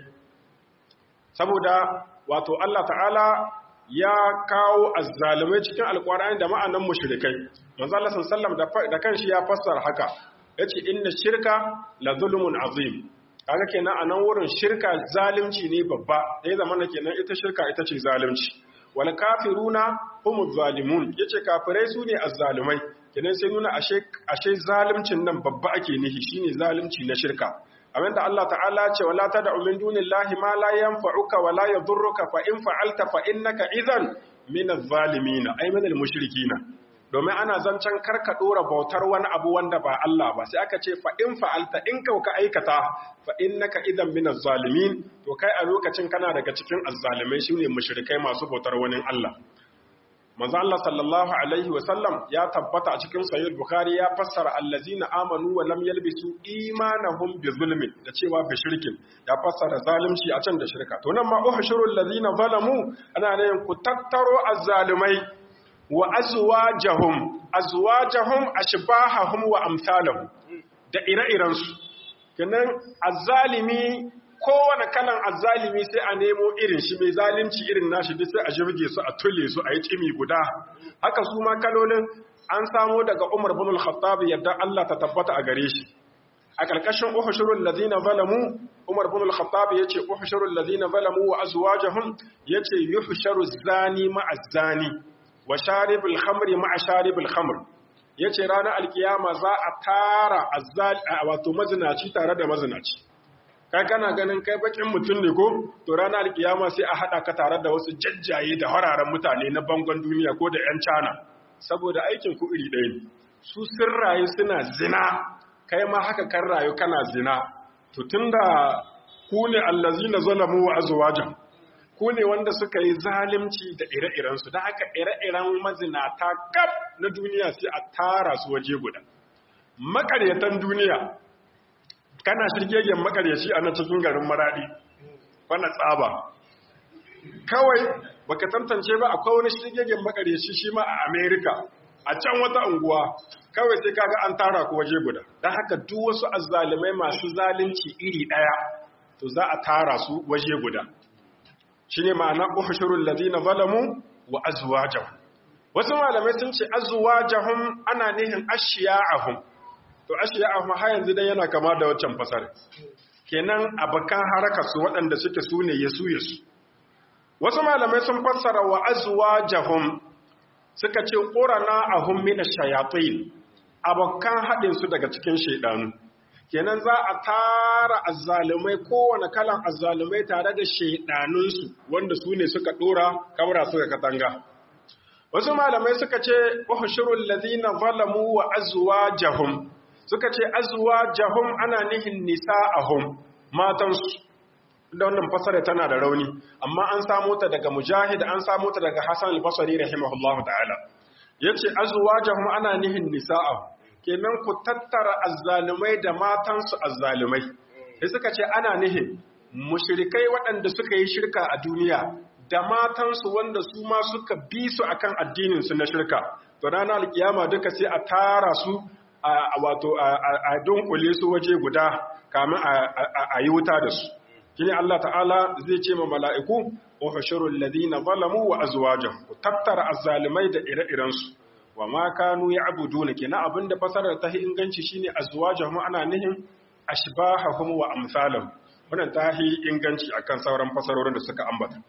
saboda wato Allah ta'ala ya kawo azzalimai cikin alkur'ani da ma'anan mushrikai manzo Allah sallallahu alaihi wasallam da kanshi ya fassara haka yace inna shirka la zulmun azim kaga kenan a nan wurin shirka zalunci ne babba dai zamana kenan ita shirka ita ce zalunci wal kafiruna humuz zalimun yace kafirai su ne azzalumai kenan sai nuna ashe ashe zaluncin nan babba ake nihi shine zalunci na shirka abinda Allah ta'ala ce wala tad'u min dunillahi ma la yanfa'uka wa la yadhurruka fa in fa'alta fa innaka idhan min adh-dhalimin ay min al-mushrikeen domin ana zancen karka dora bautar wani abu wanda ba Allah ba sai aka ce fa in fa'alta in ka ka aikata fa innaka idan min zalimin to kai a lokacin kana daga cikin azzalimai shine mushrikai masu bautar wani Allah manzo Allah sallallahu alaihi wa sallam ya tabbata a cikin sahih bukhari ya fassara allazina amanu wa lam yalbisu imanahum bi zulmin da cewa bi shirkin ya fassara zalunci a can da shirka to nan ma uhshurul ladina zalamu ana ne ku tattaro azzalimai wa azwajahum azwajahum ashbahahum wa amsalahum da ire-iren su kenan azzalimi kowane kalan azzalimi sai a nemo irin shi mai zalunci irin nashi duk sai a jirge su a tulle su a yi cimi guda haka su ma kalolin an samo daga Umar bin al-Khattab yadda Allah ta tabbata a gare shi a ƙarƙashin uhushurul ladina zalamu Umar bin al-Khattab yace uhushurul ladina zalamu wa azwajahum yace yuhsharu zani ma'a zani wa sharibul khamri ma'a sharibul khamr yace ranar alkiyama za a tara azzal wato mazinaci tare da mazinaci kai kana ganin kai bakin mutum ne ko to ranar alkiyama sai a hada ka tare da wasu jajjaye da hararen mutane na bangon duniya ko da yan cana saboda aikin ku iri ɗaya ne su sun rayu suna zina kai ma haka kan rayu kana zina to tunda ku ne allazina zalamu wa azwajahum ku ne wanda suka yi zalimci da ire-irensu da haka ire-iren mazinata kaf na duniya sai a tara su waje guda makaryatan duniya kana shirgegen makaryaci a nan cikin garin maradi bana tsaba kawai baka tantance ba akwai wani shirgegen makaryaci shi ma a america a can wata unguwa kawai sai kaga an tara ku waje guda don haka duk wasu azzalumai masu zalunci iri ɗaya to za a tara su waje guda shine ma'ana uhushurul ladina zalamu wa azwajahum wasu malamai sun ce azwajahum ana nihin ashiya'ahum to ashiya'ahum har yanzu dai yana kama da waccan fasar kenan abakan haraka su waɗanda suke sune yasu yasu wasu malamai sun fassara wa azwajahum suka ce qurana ahum min ash-shayatin abakan hadin su daga cikin shaydanu kenan za a tara azzalumai kowane kalan azzalumai tare da shaidanunsu wanda su ne suka dora kamara suka katanga wasu malamai suka ce uhshurul ladina zalamu wa azwajahum suka ce azwajahum ana nihin nisa'ahum matansu da wannan fasara tana da rauni amma an samu ta daga mujahid an samu ta daga hasan al-basri rahimahullahu ta'ala yace azwajahum ana nihin nisa'ahum kenan ku tattara azzalumai da matansu azzalumai sai suka ce ana nihin mushrikai waɗanda suka yi shirka a duniya da matansu wanda su ma suka bi su akan addinin su na shirka to ranar alkiyama duka sai a tara su a wato a dunkule su waje guda kamin a yi wuta da su shine Allah ta'ala zai ce ma mala'iku uhshurul ladina zalamu wa azwajuhum ku tattara azzalimai da ire-iren su wa ma kanu ya'buduna kina abinda fasarar ta inganci shine azwajuhum ana nihin ashbahahum wa amsalahum wannan ta inganci akan sauran fasarorin da suka ambata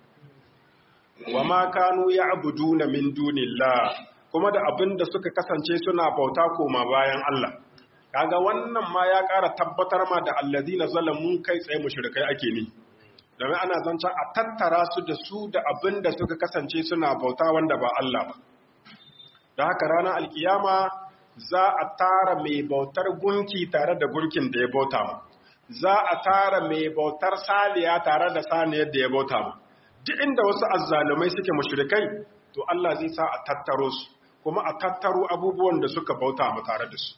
wa ma kanu ya'buduna min dunillah kuma da abinda suka kasance suna bauta koma bayan Allah kaga wannan ma ya ƙara tabbatar ma da allazina zalamu kai tsaye mushrikai ake ni domin ana zancen a tattara su da su da abin da suka kasance suna bauta wanda ba Allah ba da haka ranar alkiyama za a tara mai bautar gunki tare da gunkin da ya bauta ma za a tara mai bautar saliya tare da saniyar da ya bauta ma duk inda wasu azzalumai suke mushrikai to Allah zai sa a tattaro su kuma a tattaro abubuwan da suka bauta ma tare da su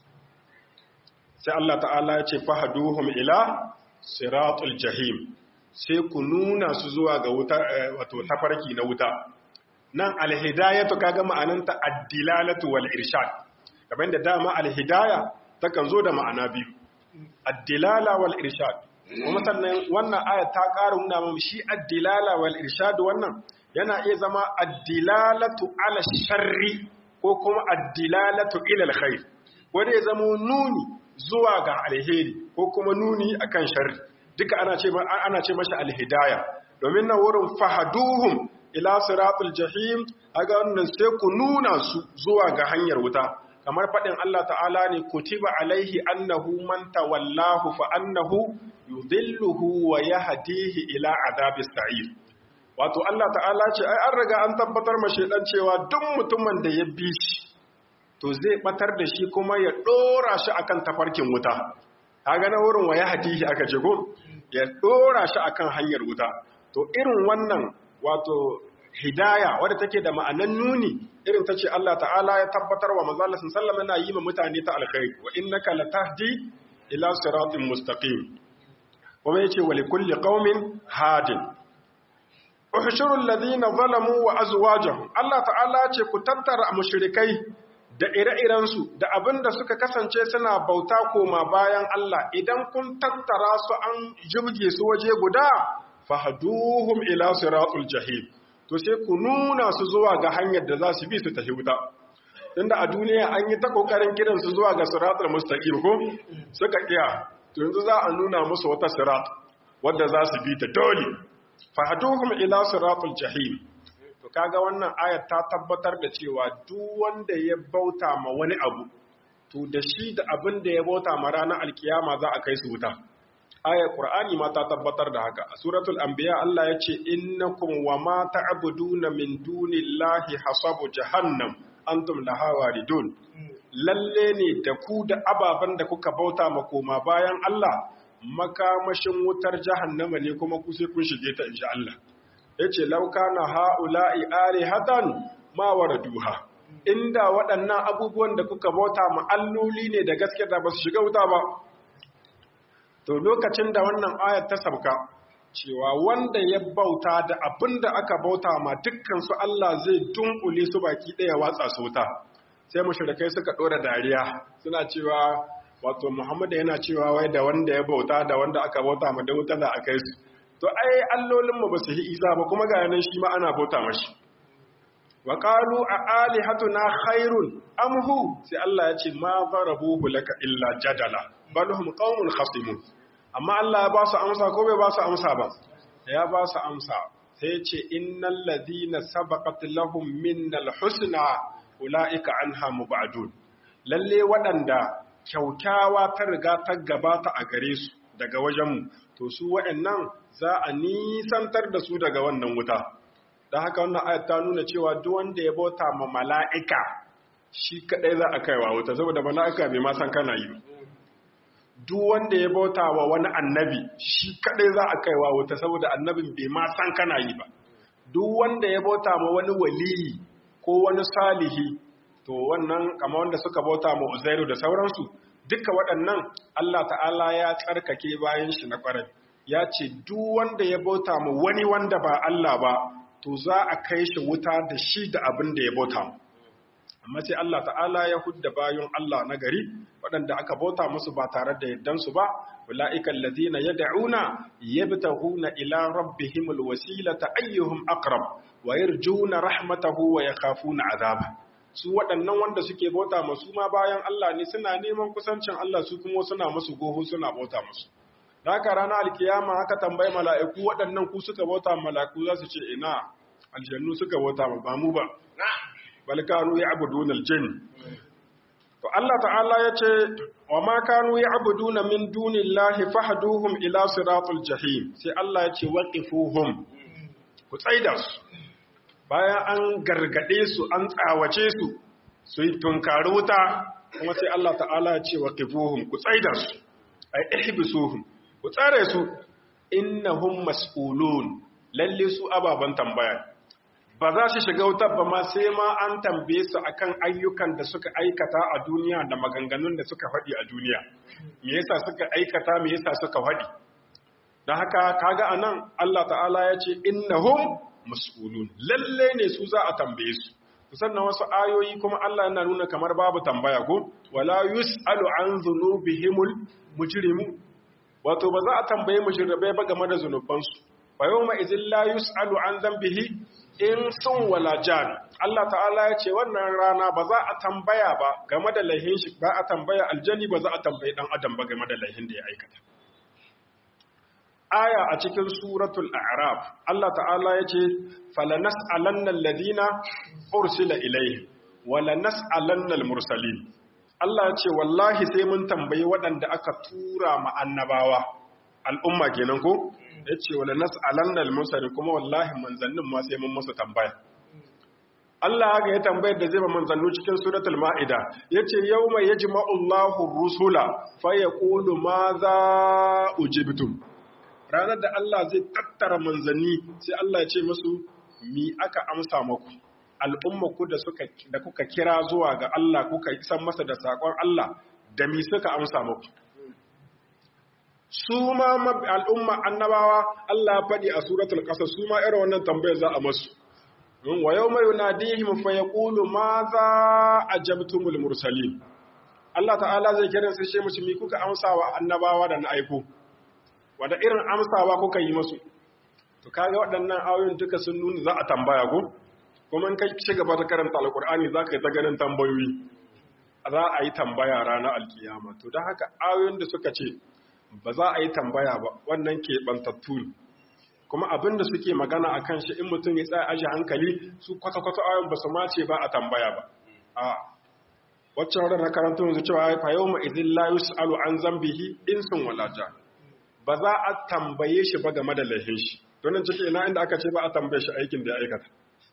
sai Allah ta'ala ya ce fahaduhum ila siratul jahim sai ku nuna su zuwa ga wuta wato tafarki na wuta nan alhidayatu kaga ma'ananta ad-dilalatu wal irshad kamar da dama alhidaya takan zo da ma'ana biyu ad-dilala wal irshad kuma sannan wannan aya ta ƙara nuna mu shi ad-dilala wal irshad wannan yana iya zama ad-dilalatu ala sharri ko kuma ad-dilalatu ila al-khair wanda ya zama nuni zuwa ga alheri ko kuma nuni akan sharri duka ana ce ana ce masa alhidaya domin na wurin fahaduhum ila siratul jahim aga wannan sai ku nuna su zuwa ga hanyar wuta kamar fadin Allah ta'ala ne kutiba alaihi annahu man tawallahu fa annahu yudhilluhu wa yahdihi ila adabis sa'ir wato Allah ta'ala ce ai an riga an tabbatar ma shedan cewa duk mutumin da ya bi shi to zai batar da shi kuma ya dora shi akan tafarkin wuta kaga na wurin wa yahdihi aka ce ko ya dora shi akan hanyar wuta to irin wannan wato hidaya wadda take da ma'anan nuni irin ta ce Allah ta'ala ya tabbatar wa manzo Allah sallallahu yana yi ma mutane ta alkhairi wa innaka latahdi ila siratin mustaqim kuma yace wa likulli qaumin hadin uhshuru alladhina zalamu wa azwajuhum Allah ta'ala ce ku tattara mushrikai da ire-iren su da abinda suka kasance suna bauta koma bayan Allah idan kun tattara su an jibge su waje guda fahduhum ila siratul jahim to sai ku nuna su zuwa ga hanyar da za su bi su tafi wuta inda a duniya an yi ta kokarin kiran su zuwa ga siratul mustaqim ko suka kiya to yanzu za a nuna musu wata sirat wadda za su bi ta dole fahduhum ila siratul jahim to kaga wannan ayat ta tabbatar da cewa duk wanda ya bauta ma wani abu to da shi da abin da ya bauta ma ranar alkiyama za a kai su wuta ayar Qur'ani ma ta tabbatar da haka a suratul anbiya Allah ya ce innakum wa ma ta'buduna min dunillahi hasabu jahannam antum laha waridun lalle ne da ku da ababan da kuka bauta ma koma bayan Allah makamashin wutar jahannama ne kuma ku sai kun shige ta insha Allah yace law kana haula'i alihatan ma waraduha inda waɗannan abubuwan da kuka bauta ma alloli ne da gaske da ba su shiga wuta ba to lokacin da wannan ayat ta sabka cewa wanda ya bauta da abin da aka bauta ma dukkan su Allah zai dunkule su baki ɗaya watsa su wuta sai mushrikai suka ɗora dariya suna cewa wato Muhammad yana cewa wai da wanda ya bauta da wanda aka bauta ma da wuta da aka yi su to ai allolin mu ba su yi isa ba kuma ga yanan shi ma ana bauta mashi wa qalu a alihatuna khairun am hu sai Allah ya ce ma zarabuhu laka illa jadala bal hum qaumun khasimun amma Allah ya ba su amsa ko bai ba su amsa ba ya ba su amsa sai ce innal ladina sabaqat lahum minnal husna ulaika anha mubadun lalle waɗanda kyaukyawa ta riga ta gabata a gare su daga wajenmu to su waɗannan za a nisantar da su daga wannan wuta dan haka wannan ayat ta nuna cewa duk wanda ya bauta ma mala'ika shi kadai za a kaiwa wuta saboda mala'ika bai ma san kana yi duk wanda ya bauta wa wani annabi shi kadai za a kaiwa wuta saboda annabin bai ma san kana yi ba duk wanda ya bauta ma wani waliyi ko wani salihi to wannan kama wanda suka bauta ma uzairu da sauransu duka waɗannan Allah ta'ala ya tsarkake bayan shi na ƙwarai ya ce duk wanda ya bauta ma wani wanda ba Allah ba to za a kai shi wuta da shi da abin da ya bauta mu amma sai Allah ta'ala ya hudda bayan Allah na gari waɗanda aka bauta musu ba tare da yaddansu ba ula'ikan lazina ya da'una yabtahuna ila rabbihimul wasilata ayyuhum aqrab wa yarjuna rahmatahu wa yakhafuna azaba su waɗannan wanda suke bauta masu ma bayan Allah ne suna neman kusancin Allah su kuma suna musu goho suna bauta musu da haka ranar alkiyama aka tambayi mala'iku waɗannan ku suka bauta mala'iku za su ce ina aljannu suka bauta ba mu ba bal kanu ya'buduna al-jinn to Allah ta'ala yace wa ma kanu ya'buduna min dunillahi fahduhum ila siratul jahim sai Allah yace waqifuhum ku tsaida su bayan an gargade su an tsawace su su yi tunkari wuta kuma sai Allah ta'ala yace waqifuhum ku tsaida su ay ihbisuhum ku tsare su innahum mas'ulun lalle su ababan tambaya ba za su shiga wutar ba ma sai ma an tambaye su akan ayyukan da suka aikata a duniya da maganganun da suka faɗi a duniya me yasa suka aikata me yasa suka faɗi don haka kaga anan Allah ta'ala ya ce innahum mas'ulun lalle ne su za a tambaye su sannan wasu ayoyi kuma Allah yana nuna kamar babu tambaya ko wala yus'alu an dhunubihimul mujrimu wato ba za a tambaye mujribai ba game da zunubansu fa yawma idhil la yus'alu an dhanbihi in sun wala jan Allah ta'ala ya ce wannan rana ba za a tambaya ba game da laihin shi ba a tambaya aljani ba za a tambayi dan adam ba game da laihin da ya aikata aya a cikin suratul a'raf Allah ta'ala ya ce falanas'alanna alladhina ursila ilayhi wala nas'alanna almursalin Allah ya ce wallahi sai mun tambayi waɗanda aka tura ma annabawa al'umma kenan ko ya ce wala nas'alanna al-mursali kuma wallahi manzannin ma sai mun musu tambaya Allah haka ya tambayar da zai ba manzannu cikin suratul ma'ida yace yawma yajma'u Allahu rusula fa yaqulu madha ujibtum ranar da Allah zai tattara manzanni sai Allah ya ce musu mi aka amsa muku al'umma ku da suka da kuka kira zuwa ga Allah kuka isan masa da sakon Allah da mi suka amsa muku su ma al'umma annabawa Allah ya faɗi a suratul ƙasa su ma irin wannan tambayar za a masu. Wa yau mai yunadihim fa ya ƙulu ma za a jabtumul mursali. Allah ta'ala zai kiran sai shemu mi kuka amsawa annabawa da na aiko. Wada irin amsawa kuka yi masu. To kaga waɗannan ayoyin duka sun nuna za a tambaya ko? Kuma in kai ci gaba ta karanta alƙur'ani za ka yi ta ganin tambayoyi. Za a yi tambaya ranar alkiyama. To don haka ayoyin da suka ce ba za a yi tambaya ba wannan keɓantattu ne kuma abin da suke magana a kan shi in mutum ya tsaya aji hankali su kwata-kwata ayon ba su mace ba a tambaya ba a waccan wadda na karanta yanzu cewa fa yau ma izin la yus'alu an zambihi in sun walaja ba za a tambaye shi ba game da laihin shi don nan ciki ina inda aka ce ba a tambaye shi aikin da ya aikata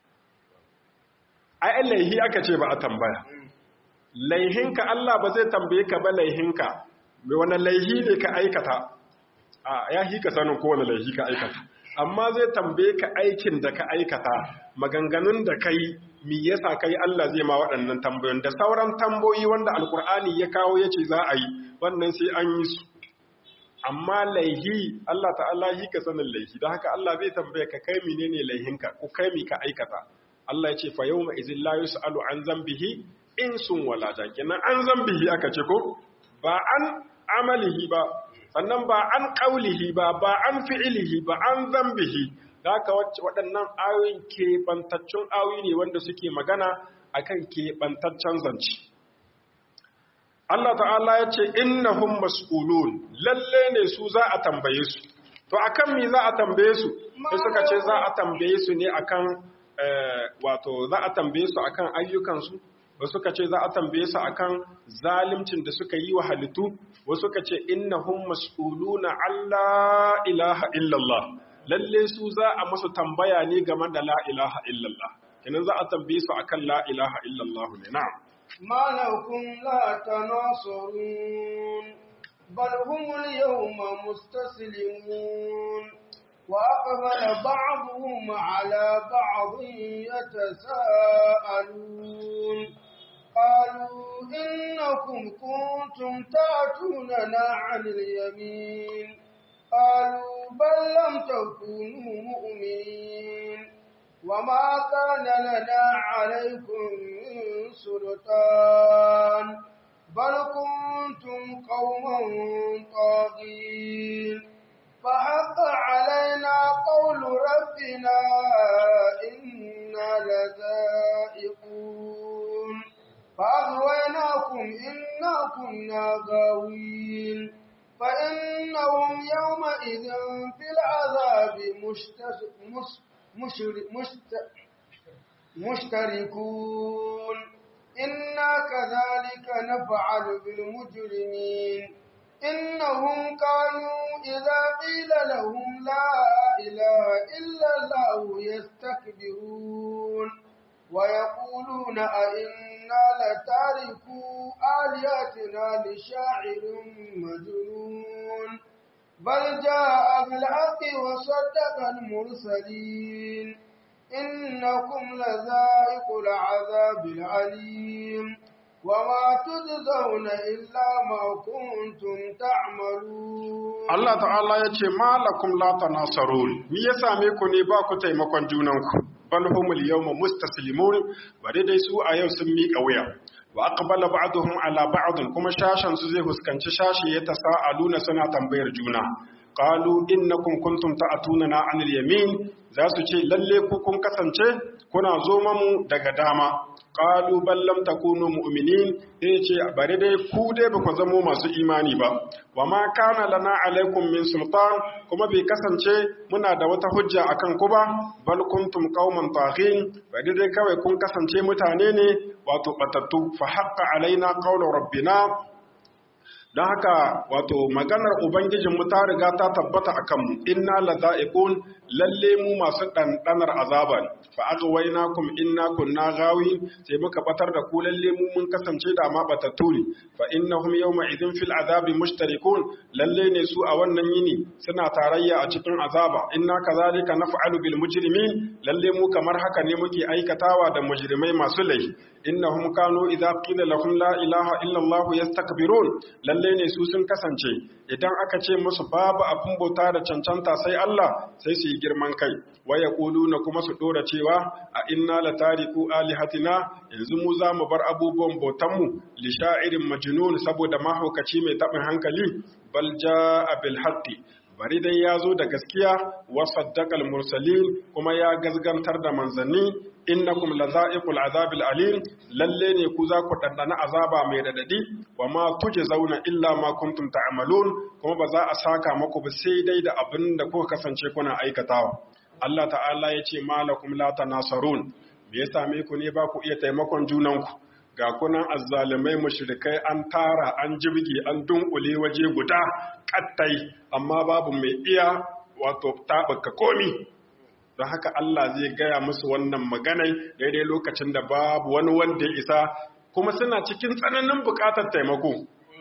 ai laihi aka ce ba a tambaya laihinka Allah ba zai tambaye ka ba laihinka mai wani laihi ne ka aikata a ya hi ka sanin kowane laihi ka aikata amma zai tambaye ka aikin da ka aikata maganganun da kai mi yasa kai Allah zai ma waɗannan tambayoyin da sauran tamboyi wanda alkur'ani ya kawo ya ce za a yi wannan sai an yi su amma laihi Allah ta'ala hi ka sanin laihi don haka Allah zai tambaye ka kai menene laihinka ko kai mi ka aikata Allah ya ce fa yawma izin la yus'alu an zambihi in sun wala kenan an zambihi aka ce ko ba an amalihi ba sannan ba an ƙaulihi ba ba an fi'ilihi ba an zambihi da haka waɗannan ayoyin keɓantaccen ayoyi ne wanda suke magana akan keɓantaccen zance Allah ta'ala ya ce innahum mas'ulun lalle ne su za a tambaye su to akan me za a tambaye su sai suka ce za a tambaye su ne akan wato za a tambaye su akan ayyukansu wasu suka ce za a tambaye su akan zalimcin da suka yi wa halittu wasu suka ce innahum mas'uluna alla ilaha illallah lalle su za a musu tambaya ne game da la ilaha illallah kenan za a tambaye su akan la ilaha illallah ne na'am ما لكم لا تناصرون بل هم اليوم مستسلمون وأقبل بعضهم على بعض يتساءلون قالوا إنكم كنتم تأتوننا عن اليمين قالوا بل لم تكونوا مؤمنين وما كان لنا عليكم من سلطان بل كنتم قوما طاغين فحق علينا قول ربنا إنا لذائقون فأغويناكم إنا كنا غاوين فإنهم يومئذ في العذاب مشتش مش مشر مشت مشتركون إنا كذلك نفعل بالمجرمين إنهم كانوا إذا قيل لهم لا إله إلا الله يستكبرون ويقولون أئنا لتاركو آلهتنا لشاعر مجنون بل جاء بالحق وصدق المرسلين إنكم لذائق العذاب العليم وما تجزون إلا ما كنتم تعملون Allah ta'ala ya ce malakum la tanasarun me ya same ku ne ba ku taimakon junanku bal humul yawma mustaslimun bare dai su a yau sun miƙa wuya wa aqbala ba'dhum ala ba'd kuma shashan su zai huskanci shashi ya tasaaluna suna tambayar juna qalu innakum kuntum ta'tunana 'anil yamin za su ce lalle ku kun kasance kuna zo mamu daga dama qalu bal lam takunu mu'minin eh ce bare dai ku dai ba ku zamo masu imani ba wa ma kana lana alaikum min sultan kuma bai kasance muna da wata hujja akan ku ba bal kuntum qauman taghin bare dai kawai kun kasance mutane ne wato batattu fa haqqa alaina qawlu rabbina don haka wato maganar ubangijinmu ta riga ta tabbata a kanmu inna laza'iqun lalle mu masu ɗanɗanar azaban fa aghwaynakum inna kunna gawi sai muka batar da ku lalle mu mun kasance da ma batattu ne fa innahum yawma idhin fil azabi mushtarikun lalle ne su a wannan yini suna tarayya a cikin azaba inna kazalika naf'alu bil mujrimin lalle mu kamar haka ne muke aikatawa da mujrimai masu laifi innahum kanu idza qila lahum la ilaha illa allah yastakbirun lalle ne su sun kasance idan aka ce musu babu abin bauta da cancanta sai Allah sai su yi girman kai waya na kuma su dora cewa a inna la tariku alihatina yanzu mu za mu bar abubuwan bautanmu li sha'irin majnun saboda mahaukaci mai tabin hankali bal jaa bil haqqi bari dai ya zo da gaskiya wa saddaqal mursalin kuma ya gazgantar da manzanni innakum lazaiqul azabil alim lalle ne ku za ku dandana azaba mai radadi wa ma zauna illa ma kuntum ta'malun kuma ba za a saka maku ba sai dai da abin da kuka kasance kuna aikatawa Allah ta'ala ya ce malakum la tanasarun me ya same ku ne ba ku iya taimakon junanku ga kunan azzalimai mushrikai an tara an jibge an dunkule waje guda kattai amma babu mai iya wato taɓuka komi don haka Allah zai gaya musu wannan maganai daidai lokacin da babu wani wanda ya isa kuma suna cikin tsananin buƙatar taimako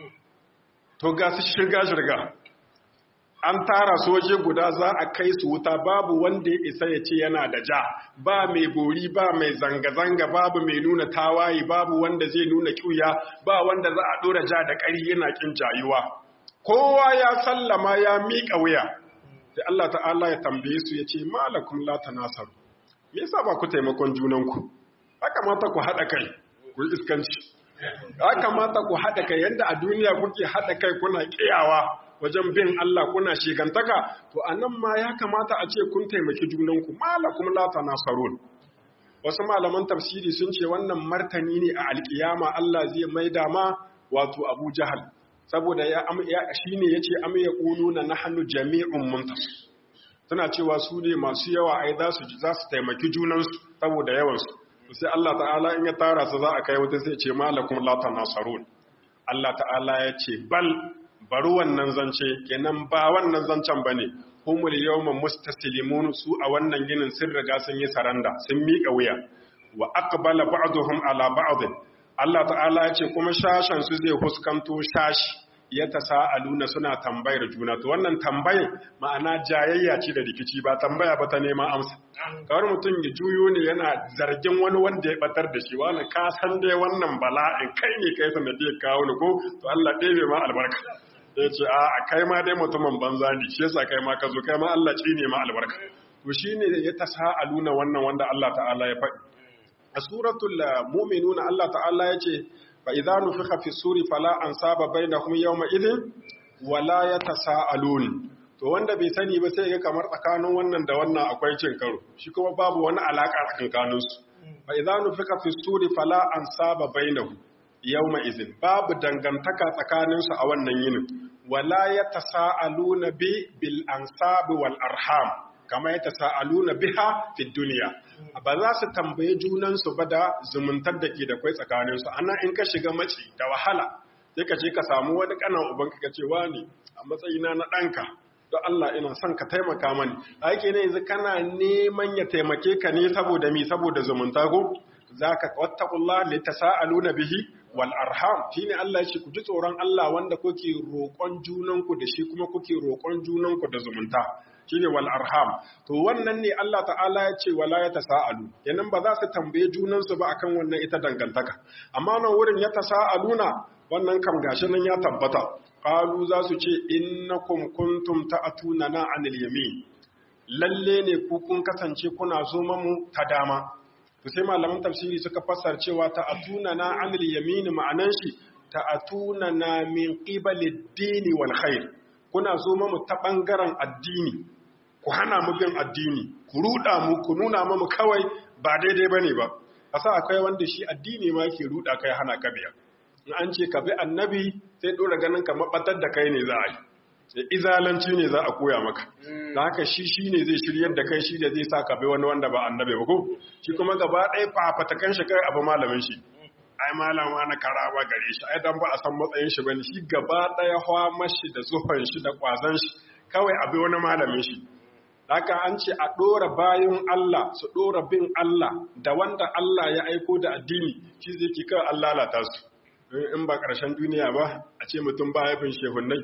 to ga su shirga-shirga an tara su waje guda za a kai su wuta babu wanda ya isa ya ce yana da ja ba mai bori ba mai zanga-zanga babu mai nuna tawaye babu wanda zai nuna kyuya ba wanda za a ɗora ja da ƙari yana ƙin jayuwa kowa ya sallama ya miƙa wuya sai Allah ta'ala ya tambaye su ya ce malakum la tanasaru me yasa ba ku taimakon junanku ya kamata ku haɗa kai ku yi iskanci ya kamata ku haɗa kai yadda a duniya kuke haɗa kai kuna ƙiyawa wajen bin Allah kuna shigantaka to anan ma ya kamata a ce kun taimaki junanku malakum la tanasarun wasu malaman tafsiri sun ce wannan martani ne a alkiyama Allah zai maida ma wato Abu Jahal saboda ya shine yace am yaquluna nahnu jami'un muntasir suna cewa su ne masu yawa ai za su za su taimaki junansu saboda yawansu sai Allah ta'ala in ya tara su za a kai wata sai ce malakum la tanasarun Allah ta'ala ya ce bal bari wannan zance kenan ba wannan zancen bane humul yawma mustaslimun su a wannan ginin sun riga sun yi saranda sun miƙa wuya wa aqbala ba'dhum ala ba'd Allah ta'ala ya ce kuma shashan su zai fuskanto shashi ya tasaaluna suna tambayar juna to wannan tambayar ma'ana jayayya ce da rikici ba tambaya ba ta neman amsa kawar mutum ya juyo ne yana zargin wani wanda ya batar da shi wani ka san dai wannan bala'in kai ne kai sanadiyar kawo ni ko to Allah ɗebe ma albarka ya ce a kai ma dai mutumin banza ne shi yasa kai ma ka zo kai ma Allah ci ne ma albarka to shine ya tasaaluna wannan wanda Allah ta'ala ya faɗi a suratul mu'minuna Allah ta'ala ya ce fa idza nufikha fi suri fala ansaba bainahum yawma idhin wala yatasaalun to wanda bai sani ba sai ga kamar tsakanin wannan da wannan akwai cin karo shi kuma babu wani alaka tsakanin su fa idza nufika fi suri fala ansaba bainahum yawma idhin babu dangantaka tsakanin su a wannan yinin wala yatasaaluna bi bil ansabi wal arham kama yatasaaluna biha fi dunya ba za su tambaye junansu ba da zumuntar da ke da kwai tsakaninsu ana in ka shiga mace da wahala sai ka je ka samu wani kanan ubanka ka ce wani a matsayina na ɗanka don Allah ina son ka taimaka mani a yake ne yanzu kana neman ya taimake ka ne saboda mi saboda zumunta ko za ka wattakullah li tasaaluna bihi wal arham shine Allah ya ce ku ji tsoron Allah wanda kuke roƙon junanku da shi kuma kuke roƙon junanku da zumunta shine wal arham to wannan ne Allah ta'ala ya ce wala ya tasaalu kenan ba za su tambaye junansu ba akan wannan ita dangantaka amma nan wurin ya tasaaluna wannan kam gashi nan ya tabbata qalu za su ce innakum kuntum ta'tuna na anil yamin lalle ne ku kun kasance kuna zo mu ta dama to sai malaman tafsiri suka fassar cewa ta'tuna na anil yamin ma'anan shi ta'tuna na min qibalid dini wal khair kuna zo mu ta bangaren addini ku hana mu bin addini ku ruda mu ku nuna mu kawai ba daidai bane ba asa akwai wanda shi addini ma yake ruda kai hana ka biya in an ce ka bi annabi sai dora ganin ka mabatar da kai ne za a yi sai izalanci ne za a koya maka da haka shi shi ne zai shiryar da kai shi da zai sa ka bi wani wanda ba annabi ba ko shi kuma gaba ɗaya fafatakan shi kai abu malamin shi ai malama na karaba gare shi ai dan ba a san matsayin shi bane shi gaba ɗaya hawa mashi da zuhon shi da kwazon shi kawai abi wani malamin shi haka an ce a ɗora bayan Allah su ɗora bin Allah da wanda Allah ya aiko da addini shi zai ki kawai Allah lalata su in ba ƙarshen duniya ba a ce mutum ba ya bin shehunnai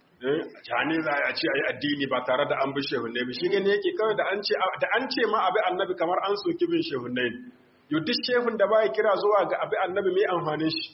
jani za a ce a yi addini ba tare da an bi shehunnai ba shi gani yake kawai da an ce ma abi annabi kamar an soki bin shehunnai yau duk shehun da ba ya kira zuwa ga abi annabi mai amfanin shi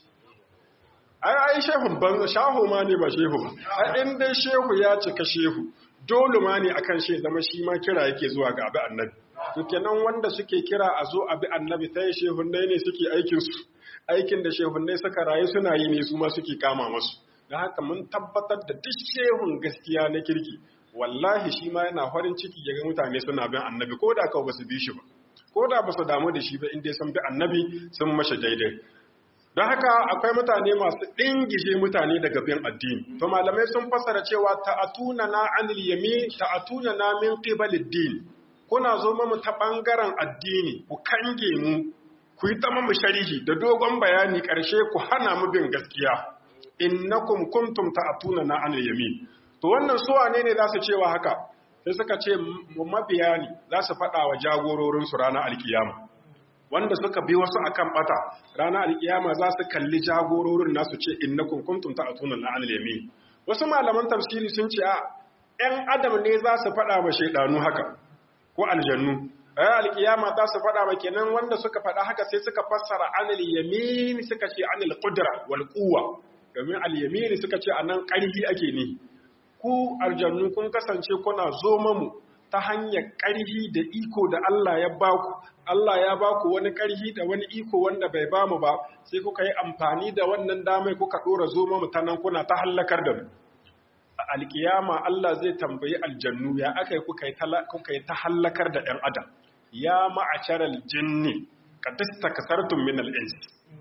ai ai shehun ban shahu ma ne ba shehu ba ai in dai shehu ya cika shehu dole ma ne akan shi zama shi ma kira yake zuwa ga abi annabi to kenan wanda suke kira a zo abi annabi sai shehunnai ne suke aikin su aikin da shehunnai suka rayu suna yi ne su ma suke kama masu da haka mun tabbatar da duk shehun gaskiya na kirki wallahi shi ma yana farin ciki ya ga mutane suna bin annabi ko da kawai ba su bi shi ba ko da ba su damu da shi ba inda sun bi annabi sun mashi daidai don haka akwai mutane masu ɗingije mutane daga bin addini to malamai sun fassara cewa ta'atuna na anil yami ta'atuna na min qibalid din kuna zo mu ta bangaren addini ku kange mu ku yi ta mu sharihi da dogon bayani ƙarshe ku hana mu bin gaskiya innakum kuntum ta'atuna na anil yamin to wannan su wane ne za su cewa haka sai suka ce mabiya ne za su faɗa wa jagororin su ranar alkiyama wanda suka bi wasu akan bata ranar alkiyama za su kalli jagororin nasu ce innakum kuntum ta'atuna na anil yamin wasu malaman tafsiri sun ce a ɗan adam ne za su faɗa wa shaidanu haka ko aljannu ayi alkiyama za su faɗa wa kenan wanda suka faɗa haka sai suka fassara anil yamin suka ce anil qudra wal quwwa domin al-yamini suka ce anan ƙarfi ake ne ku aljannu kun kasance kuna zo mamu ta hanyar ƙarfi da iko da Allah ya baku Allah ya baku wani ƙarfi da wani iko wanda bai bamu ba sai kuka yi amfani da wannan damai kuka dora zo mamu ta nan kuna ta hallakar da mu alkiyama Allah zai tambayi aljannu ya aka kuka yi kuka yi ta hallakar da ɗan adam ya ma'asharal jinni qad istakasartum min al-ins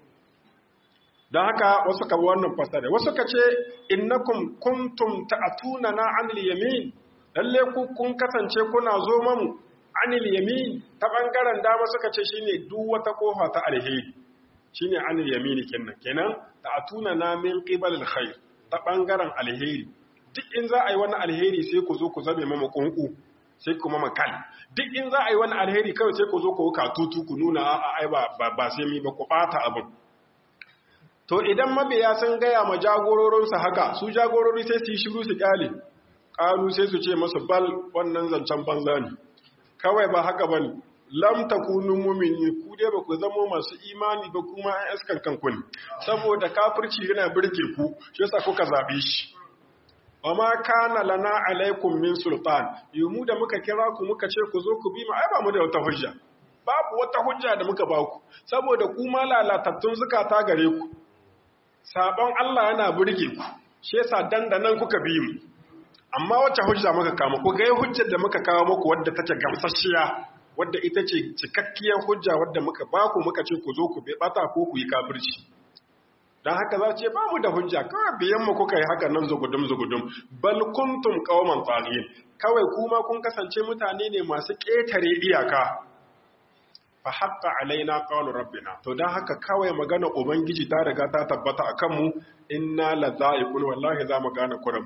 don haka wasu ka wannan fasare wasu ka ce innakum kuntum ta'atuna na anil yamin lalle ku kun kasance kuna zo mamu anil yamin ta bangaren dama suka ce shine duk wata kofa ta alheri shine anil yamin kenan kenan ta'atuna na min qibal alkhair ta ɓangaren alheri duk in za a yi wani alheri sai ku zo ku zame mama ƙunƙu sai kuma makal duk in za a yi wani alheri kawai sai ku zo ku ka tutu ku nuna a ai ba ba sai mi ba ku ɓata abin to idan mabiya sun gaya ma jagororinsu haka su jagorori sai su yi shiru su kyale ƙalu sai su ce masu bal wannan zancen banza ne kawai ba haka ba ne lam takunu mu'mini ku dai ba ku zama masu imani ba kuma an iskan kanku ne saboda kafirci yana birge ku shi yasa kuka zabe shi wa ma kana lana alaikum min sultan yumu da muka kira ku muka ce ku zo ku bi mu ai ba mu da wata hujja babu wata hujja da muka ba ku saboda ku ma lalatattun zukata gare ku sabon Allah yana birge ku shi yasa dandanan kuka bi mu amma wacce hujja muka kama ku ga hujjar da muka kawo muku wadda take gamsasshiya wadda ita ce cikakkiyar hujja wadda muka baku muka ce ku zo ku bai bata ko ku yi kafirci dan haka za ce babu da hujja kawai biyan mu kuka yi haka nan zugudum zugudum bal kuntum qauman taghin kawai kuma kun kasance mutane ne masu ƙetare iyaka fa haqqa alaina qawlu rabbina to dan haka kawai magana ubangiji ta riga ta tabbata akan mu inna lazaiqun wallahi za mu gane kuram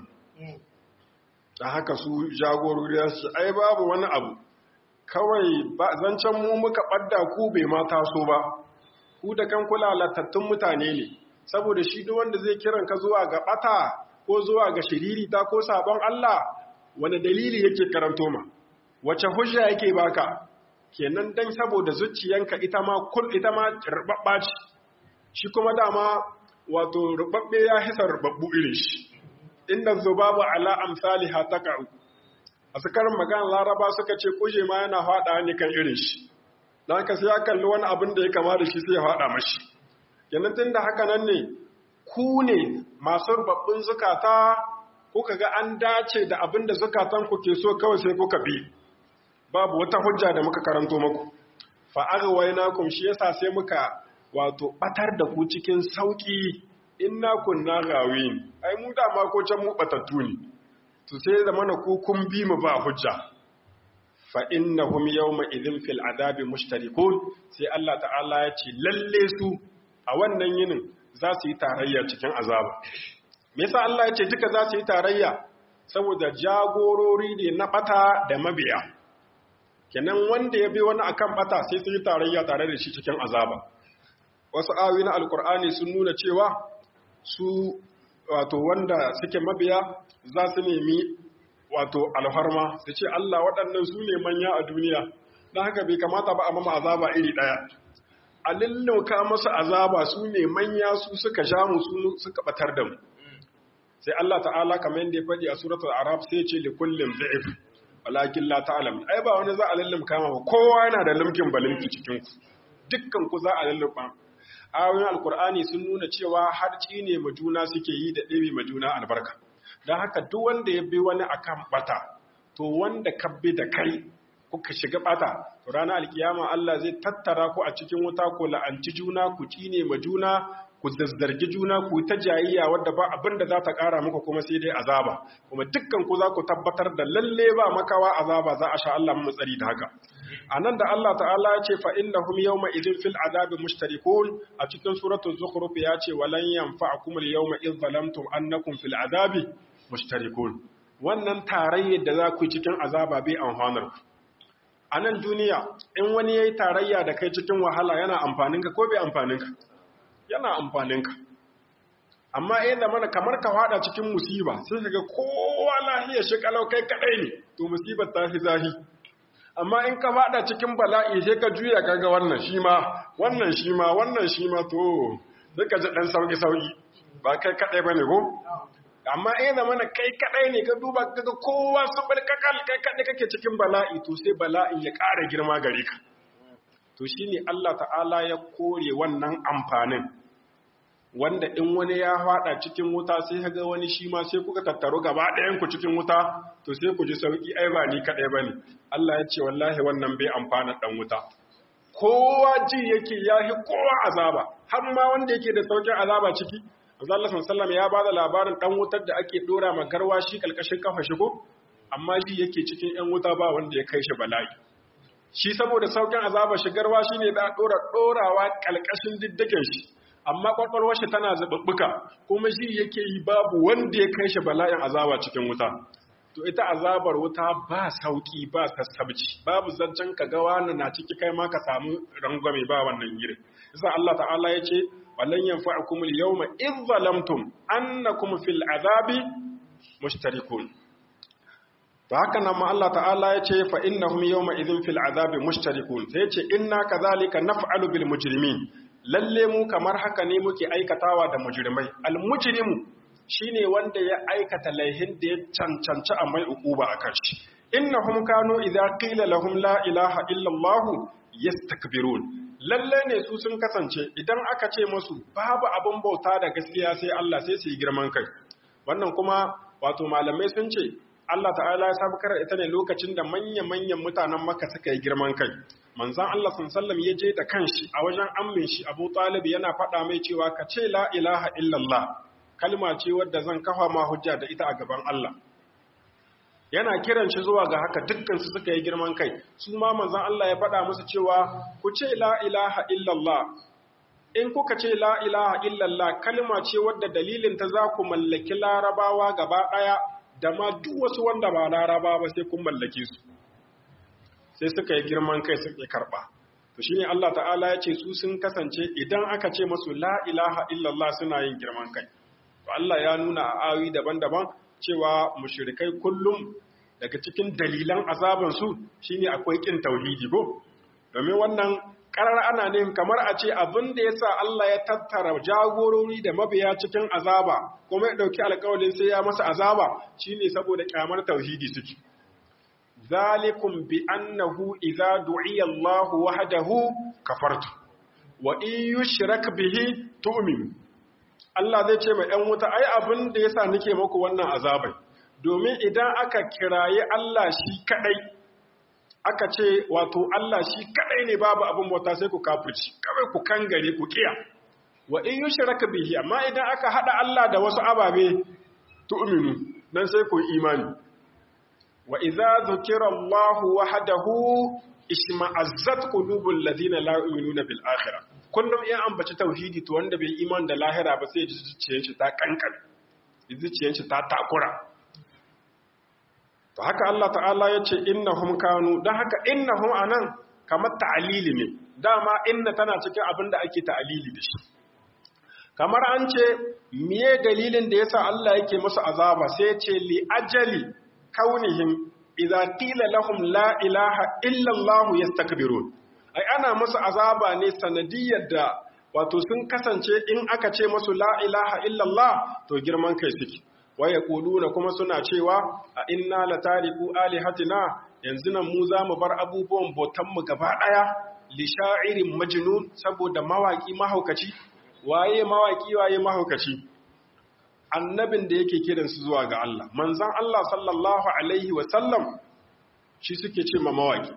dan haka su jagorori su ai babu wani abu kawai zancen mu muka ɓadda ku bai ma taso ba ku da kan kula latattun mutane ne saboda shi duk wanda zai kiran ka zuwa ga ɓata ko zuwa ga shiririta ko sabon Allah wani dalili yake karanto ma wace hujja yake baka kenan dan saboda zuciyanka ita ma kul ita ma rubabba ce shi kuma dama wato rubabbe ya hisa rubabbu irin shi inda zubabu ala amsaliha taqa'u a sukarin magana laraba suka ce kuje ma yana faɗa ne kan irin shi don haka sai ya kalli wani abin da ya kama da shi sai ya faɗa mashi yanzu tun da haka nan ne ku ne masu rubabbin zukata kuka ga an dace da abin da zukatan ku ke so kawai sai kuka bi babu wata hujja da muka karanto muku fa aghwaynakum shi yasa sai muka wato batar da ku cikin sauki inna kunna gawin ai mu da ma ko can mu batattu ne to sai da mana ku kun bi mu ba hujja fa innahum yawma idhin fil adabi mushtarikun sai Allah ta'ala ya ce lalle su a wannan yinin za su yi tarayya cikin azaba me yasa Allah ya ce duka za su yi tarayya saboda jagorori ne na bata da mabiya kenan wanda ya bi wani akan bata sai su yi tarayya tare da shi cikin azaba wasu ayoyi na alkur'ani sun nuna cewa su wato wanda suke mabiya za su nemi wato alfarma su ce Allah waɗannan su ne manya a duniya don haka bai kamata ba a mama azaba iri ɗaya a lullauka masu azaba su ne manya su suka sha mu su suka batar da mu sai Allah ta'ala kamar yadda ya faɗi a suratul arab sai ce li kullum da'if walakin la ta'lam ai ba wani za a lullumka ma ba kowa yana da lumkin balimki cikin ku dukkan ku za a lullumka ayoyin alkur'ani sun nuna cewa har ne ma juna suke yi da ɗebe ma juna albarka don haka duk wanda ya bi wani akan bata to wanda ka bi da kai kuka shiga bata to ranar alkiyama Allah zai tattara ku a cikin wuta ko la'anci juna ku cine ma juna ku zazzargi juna ku ta jayayya wadda ba abin da za ta ƙara muku kuma sai dai azaba kuma dukkan ku za ku tabbatar da lalle ba makawa azaba za a sha Allah mu tsari da haka anan da Allah ta'ala ya ce fa innahum yawma idhin fil azabi mushtarikun a cikin suratul zukhruf ya ce walan yanfa'akum al yawma idh zalamtum annakum fil azabi mushtarikun wannan tarayyar da za ku yi cikin azaba bai amfanar ku a nan duniya in wani yayi tarayya da kai cikin wahala yana amfanin ka ko bai amfanin ka yana amfanin ka amma eh da mana kamar ka fada cikin musiba sai kaga kowa lahiya shi kalau kai kadai ne to musibar ta fi zahi amma in ka fada cikin bala'i sai ka juya kaga wannan shi ma wannan shi ma wannan shi ma to sai ka ji dan sauki sauki ba kai kadai bane ko amma in da mana kai kadai ne ka duba kaga kowa su balkakal kai kadai kake cikin bala'i to sai bala'in ya ƙara girma gare ka to shine Allah ta'ala ya kore wannan amfanin wanda in wani ya fada cikin wuta sai kaga wani shi ma sai kuka tattaro gaba ɗayan ku cikin wuta to sai ku ji sauki ai ba ni kadai bane Allah ya ce wallahi wannan bai amfana dan wuta kowa ji yake yahi kowa azaba har ma wanda yake da saukin azaba ciki Allah sallallahu ya bada labarin dan wutar da ake dora ma garwashi kalkashin kafa shigo amma ji yake cikin yan wuta ba wanda ya kai shi bala'i shi saboda saukin azaba shi garwashi ne da dora dorawa kalkashin diddigen shi amma kwakwalwar shi tana zababbuka kuma shi yake yi babu wanda ya kai shi bala'in azaba cikin wuta to ita azabar wuta ba sauki ba sassabci babu zancen ka ga wani na ciki kai ma ka samu rangwame ba wannan gire yasa Allah ta'ala ya ce wallan yanfa'ukum al-yawma idh zalamtum annakum fil azabi mushtarikun to haka nan ma Allah ta'ala ya ce fa innahum yawma idhin fil azabi mushtarikun sai ya ce inna kadhalika naf'alu bil mujrimin lalle mu kamar haka ne muke aikatawa da mujrimai al mujrimu shine wanda ya aikata laihin da ya cancanci a mai ukuba akan shi innahum kanu idza qila lahum la ilaha illa allah yastakbirun lalle ne su sun kasance idan aka ce musu babu abin bauta da gaskiya sai Allah sai su yi girman kai wannan kuma wato malamai sun ce Allah ta'ala ya sabukar ita ne lokacin da manya-manyan mutanen Makka suka yi girman kai. Manzan Allah sallam ya je da kanshi a wajen ammin shi Abu Talib yana faɗa mai cewa ka ce la ilaha illallah kalma ce wadda zan kafa ma hujja da ita a gaban Allah. Yana kiran shi zuwa ga haka dukkan su suka yi girman kai. Su ma manzan Allah ya faɗa musu cewa ku ce la ilaha illallah in kuka ce la ilaha illallah kalma ce wadda dalilin ta za ku mallaki larabawa gaba ɗaya da ma duk wasu wanda ba laraba ba sai kun mallake su sai suka yi girman kai suke karba to shine Allah ta'ala ya ce su sun kasance idan aka ce masu la ilaha illallah suna yin girman kai to Allah ya nuna a ayoyi daban-daban cewa mushrikai kullum daga cikin dalilan azaban su shine akwai kin tauhidi ko domin wannan karar ana ne kamar a ce abin da yasa Allah ya tattara jagorori da mabiya cikin azaba kuma ya dauki alƙawarin sai ya masa azaba shine saboda kyamar tauhidi suke zalikum bi annahu idza du'iya Allah wahdahu kafartu wa in yushrak bihi tu'min Allah zai ce mai ‘yan wuta, ai abin da ya sa nake maku wannan azabai, domin idan aka kiraye Allah shi kaɗai, aka ce wato Allah shi kaɗai ne babu abin bauta sai ku kafirci, kawai ku kangare ku kiya. Wa in yi shiraka bihi, amma idan aka haɗa Allah da wasu ababe, tu'minu, nan sai ku imani. Wa iza zukira Allah wahdahu isma'azzat qulubul ladina la yu'minuna bil akhirah. kullum in ambaci tauhidi to wanda bai iman da lahira ba sai zuciyar shi ta kankan zuciyar shi ta takura to haka Allah ta'ala ya ce innahum kanu dan haka innahum anan kamar ta'alili ne dama inna tana cikin abin da ake ta'alili da shi kamar an ce miye dalilin da yasa Allah yake musu azaba sai ce li ajali kaunihim idza qila lahum la ilaha illa Allah yastakbirun ai ana musu azaba ne sanadiyar da wato sun kasance in aka ce musu la ilaha illallah to girman kai suke waya kuluna kuma suna cewa a inna la tariku alihatina yanzu nan mu za mu bar abubuwan botan mu gaba daya li sha'irin majnun saboda mawaki mahaukaci waye mawaki waye mahaukaci annabin da yake kiran su zuwa ga Allah manzon Allah sallallahu alaihi wa sallam shi suke ce ma mawaki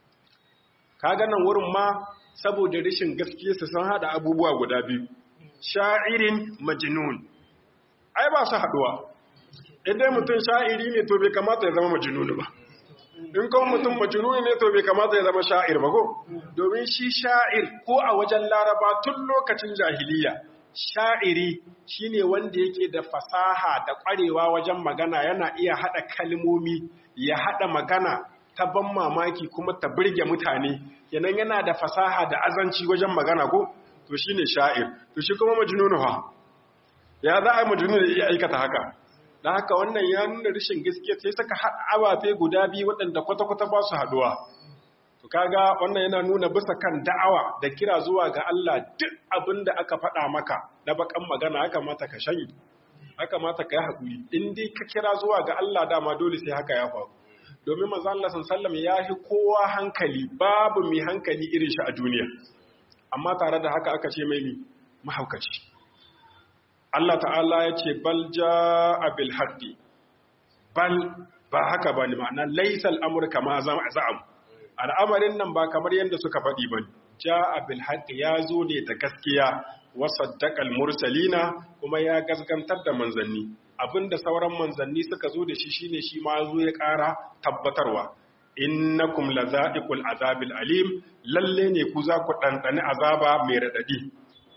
kaga nan wurin ma saboda rashin gaskiyarsa sun hada abubuwa guda biyu sha'irin majnun ai ba su haduwa idan mutum sha'iri ne to bai kamata ya zama majnun ba in kuma mutum majnun ne to bai kamata ya zama sha'ir ba ko domin shi sha'ir ko a wajen laraba tun lokacin jahiliya sha'iri shine wanda yake da fasaha da kwarewa wajen magana yana iya hada kalmomi ya hada magana ta ban mamaki kuma ta birge mutane kenan yana da fasaha da azanci wajen magana ko to shine sha'ir to shi kuma majnunu ha ya za a yi majnunu ya aikata haka dan haka wannan ya nuna rashin gaskiya sai saka haɗa abafe guda biyu waɗanda kwata-kwata ba su haɗuwa to kaga wannan yana nuna bisa kan da'awa da kira zuwa ga Allah duk abin da aka faɗa maka na bakan magana ya kamata ka shanye ya kamata ka yi haƙuri in dai ka kira zuwa ga Allah dama dole sai haka ya faru domin manzo Allah sallallahu ya fi kowa hankali babu mai hankali irin shi a duniya amma tare da haka aka ce mai ni mahaukaci Allah ta'ala ya ce bal jaa bil haqqi bal ba haka bane ma'ana laysal amr kama za'am al'amarin nan ba kamar yanda suka faɗi bane jaa bil haqqi ya zo ne da gaskiya wa saddaqal mursalina kuma ya gaskantar da manzanni abinda sauran manzanni suka zo da shi shine shi ma zo ya ƙara tabbatarwa innakum laza'iqul azabil alim lalle ne ku za ku dandane azaba mai radadi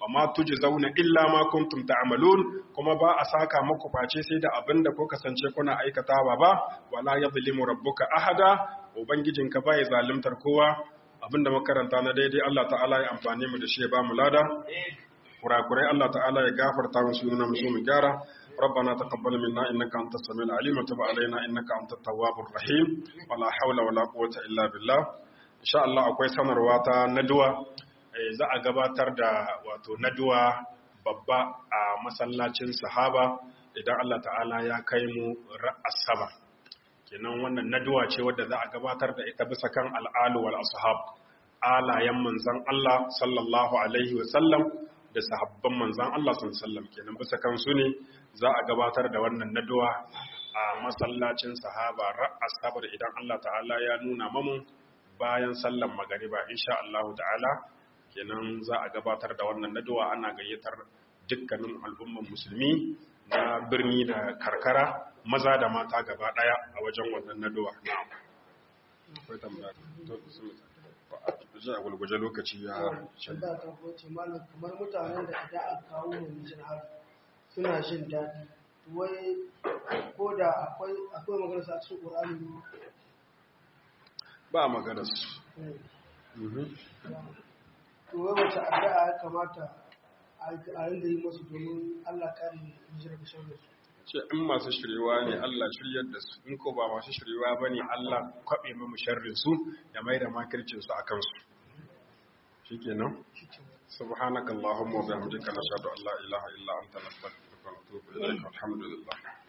wa ma tujzauna illa ma kuntum ta'malun kuma ba a saka muku face sai da abin da ku kasance kuna aikatawa ba wala yadhlimu rabbuka ahada ubangijinka bai zalimtar kowa abinda makaranta na daidai Allah ta'ala ya amfani mu da shi ya ba mu lada kurakurai Allah ta'ala ya gafarta mu su nuna musu mu gyara ربنا تقبل منا انك انت السميع العليم وتب علينا انك انت التواب الرحيم ولا حول ولا قوه الا بالله ان شاء الله akwai sanarwa ta naduwa za a gabatar da wato naduwa babba a masallacin sahaba idan Allah ta'ala ya kai mu ra'asaba kenan wannan naduwa ce wadda za a gabatar da ita bisa kan al'alu wal ashab alayen manzon Allah sallallahu alaihi wa sallam da sahabban manzan Allah sun sallam kenan bisa kansu ne za a gabatar da wannan naduwa a masallacin sahaba ra'as saboda idan Allah ta'ala ya nuna mamu bayan sallan magariba insha Allah ta'ala kenan za a gabatar da wannan naduwa ana gayyatar dukkanin al'umman musulmi na birni da karkara maza da mata gaba daya a wajen wannan naduwa akwai tambaya a gulguje lokaci ya shanda ta kwace malam kamar mutanen da idan aka kawo mu mijin har suna jin daɗi wai ko da akwai akwai magana sa cikin Qur'ani ba magana su to wai wace addu'a ya kamata a rinda yi musu domin Allah kare hijira da shan su ce in masu shiriwa ne Allah shiryar da su in ko ba masu shiriwa ba ne Allah kwaɓe mu sharrin su ya mai da makircin su a kansu shi kenan subhanakallahumma wa bihamdika nashhadu an la ilaha illa anta nastaghfiruka wa natubu ilayk alhamdulillah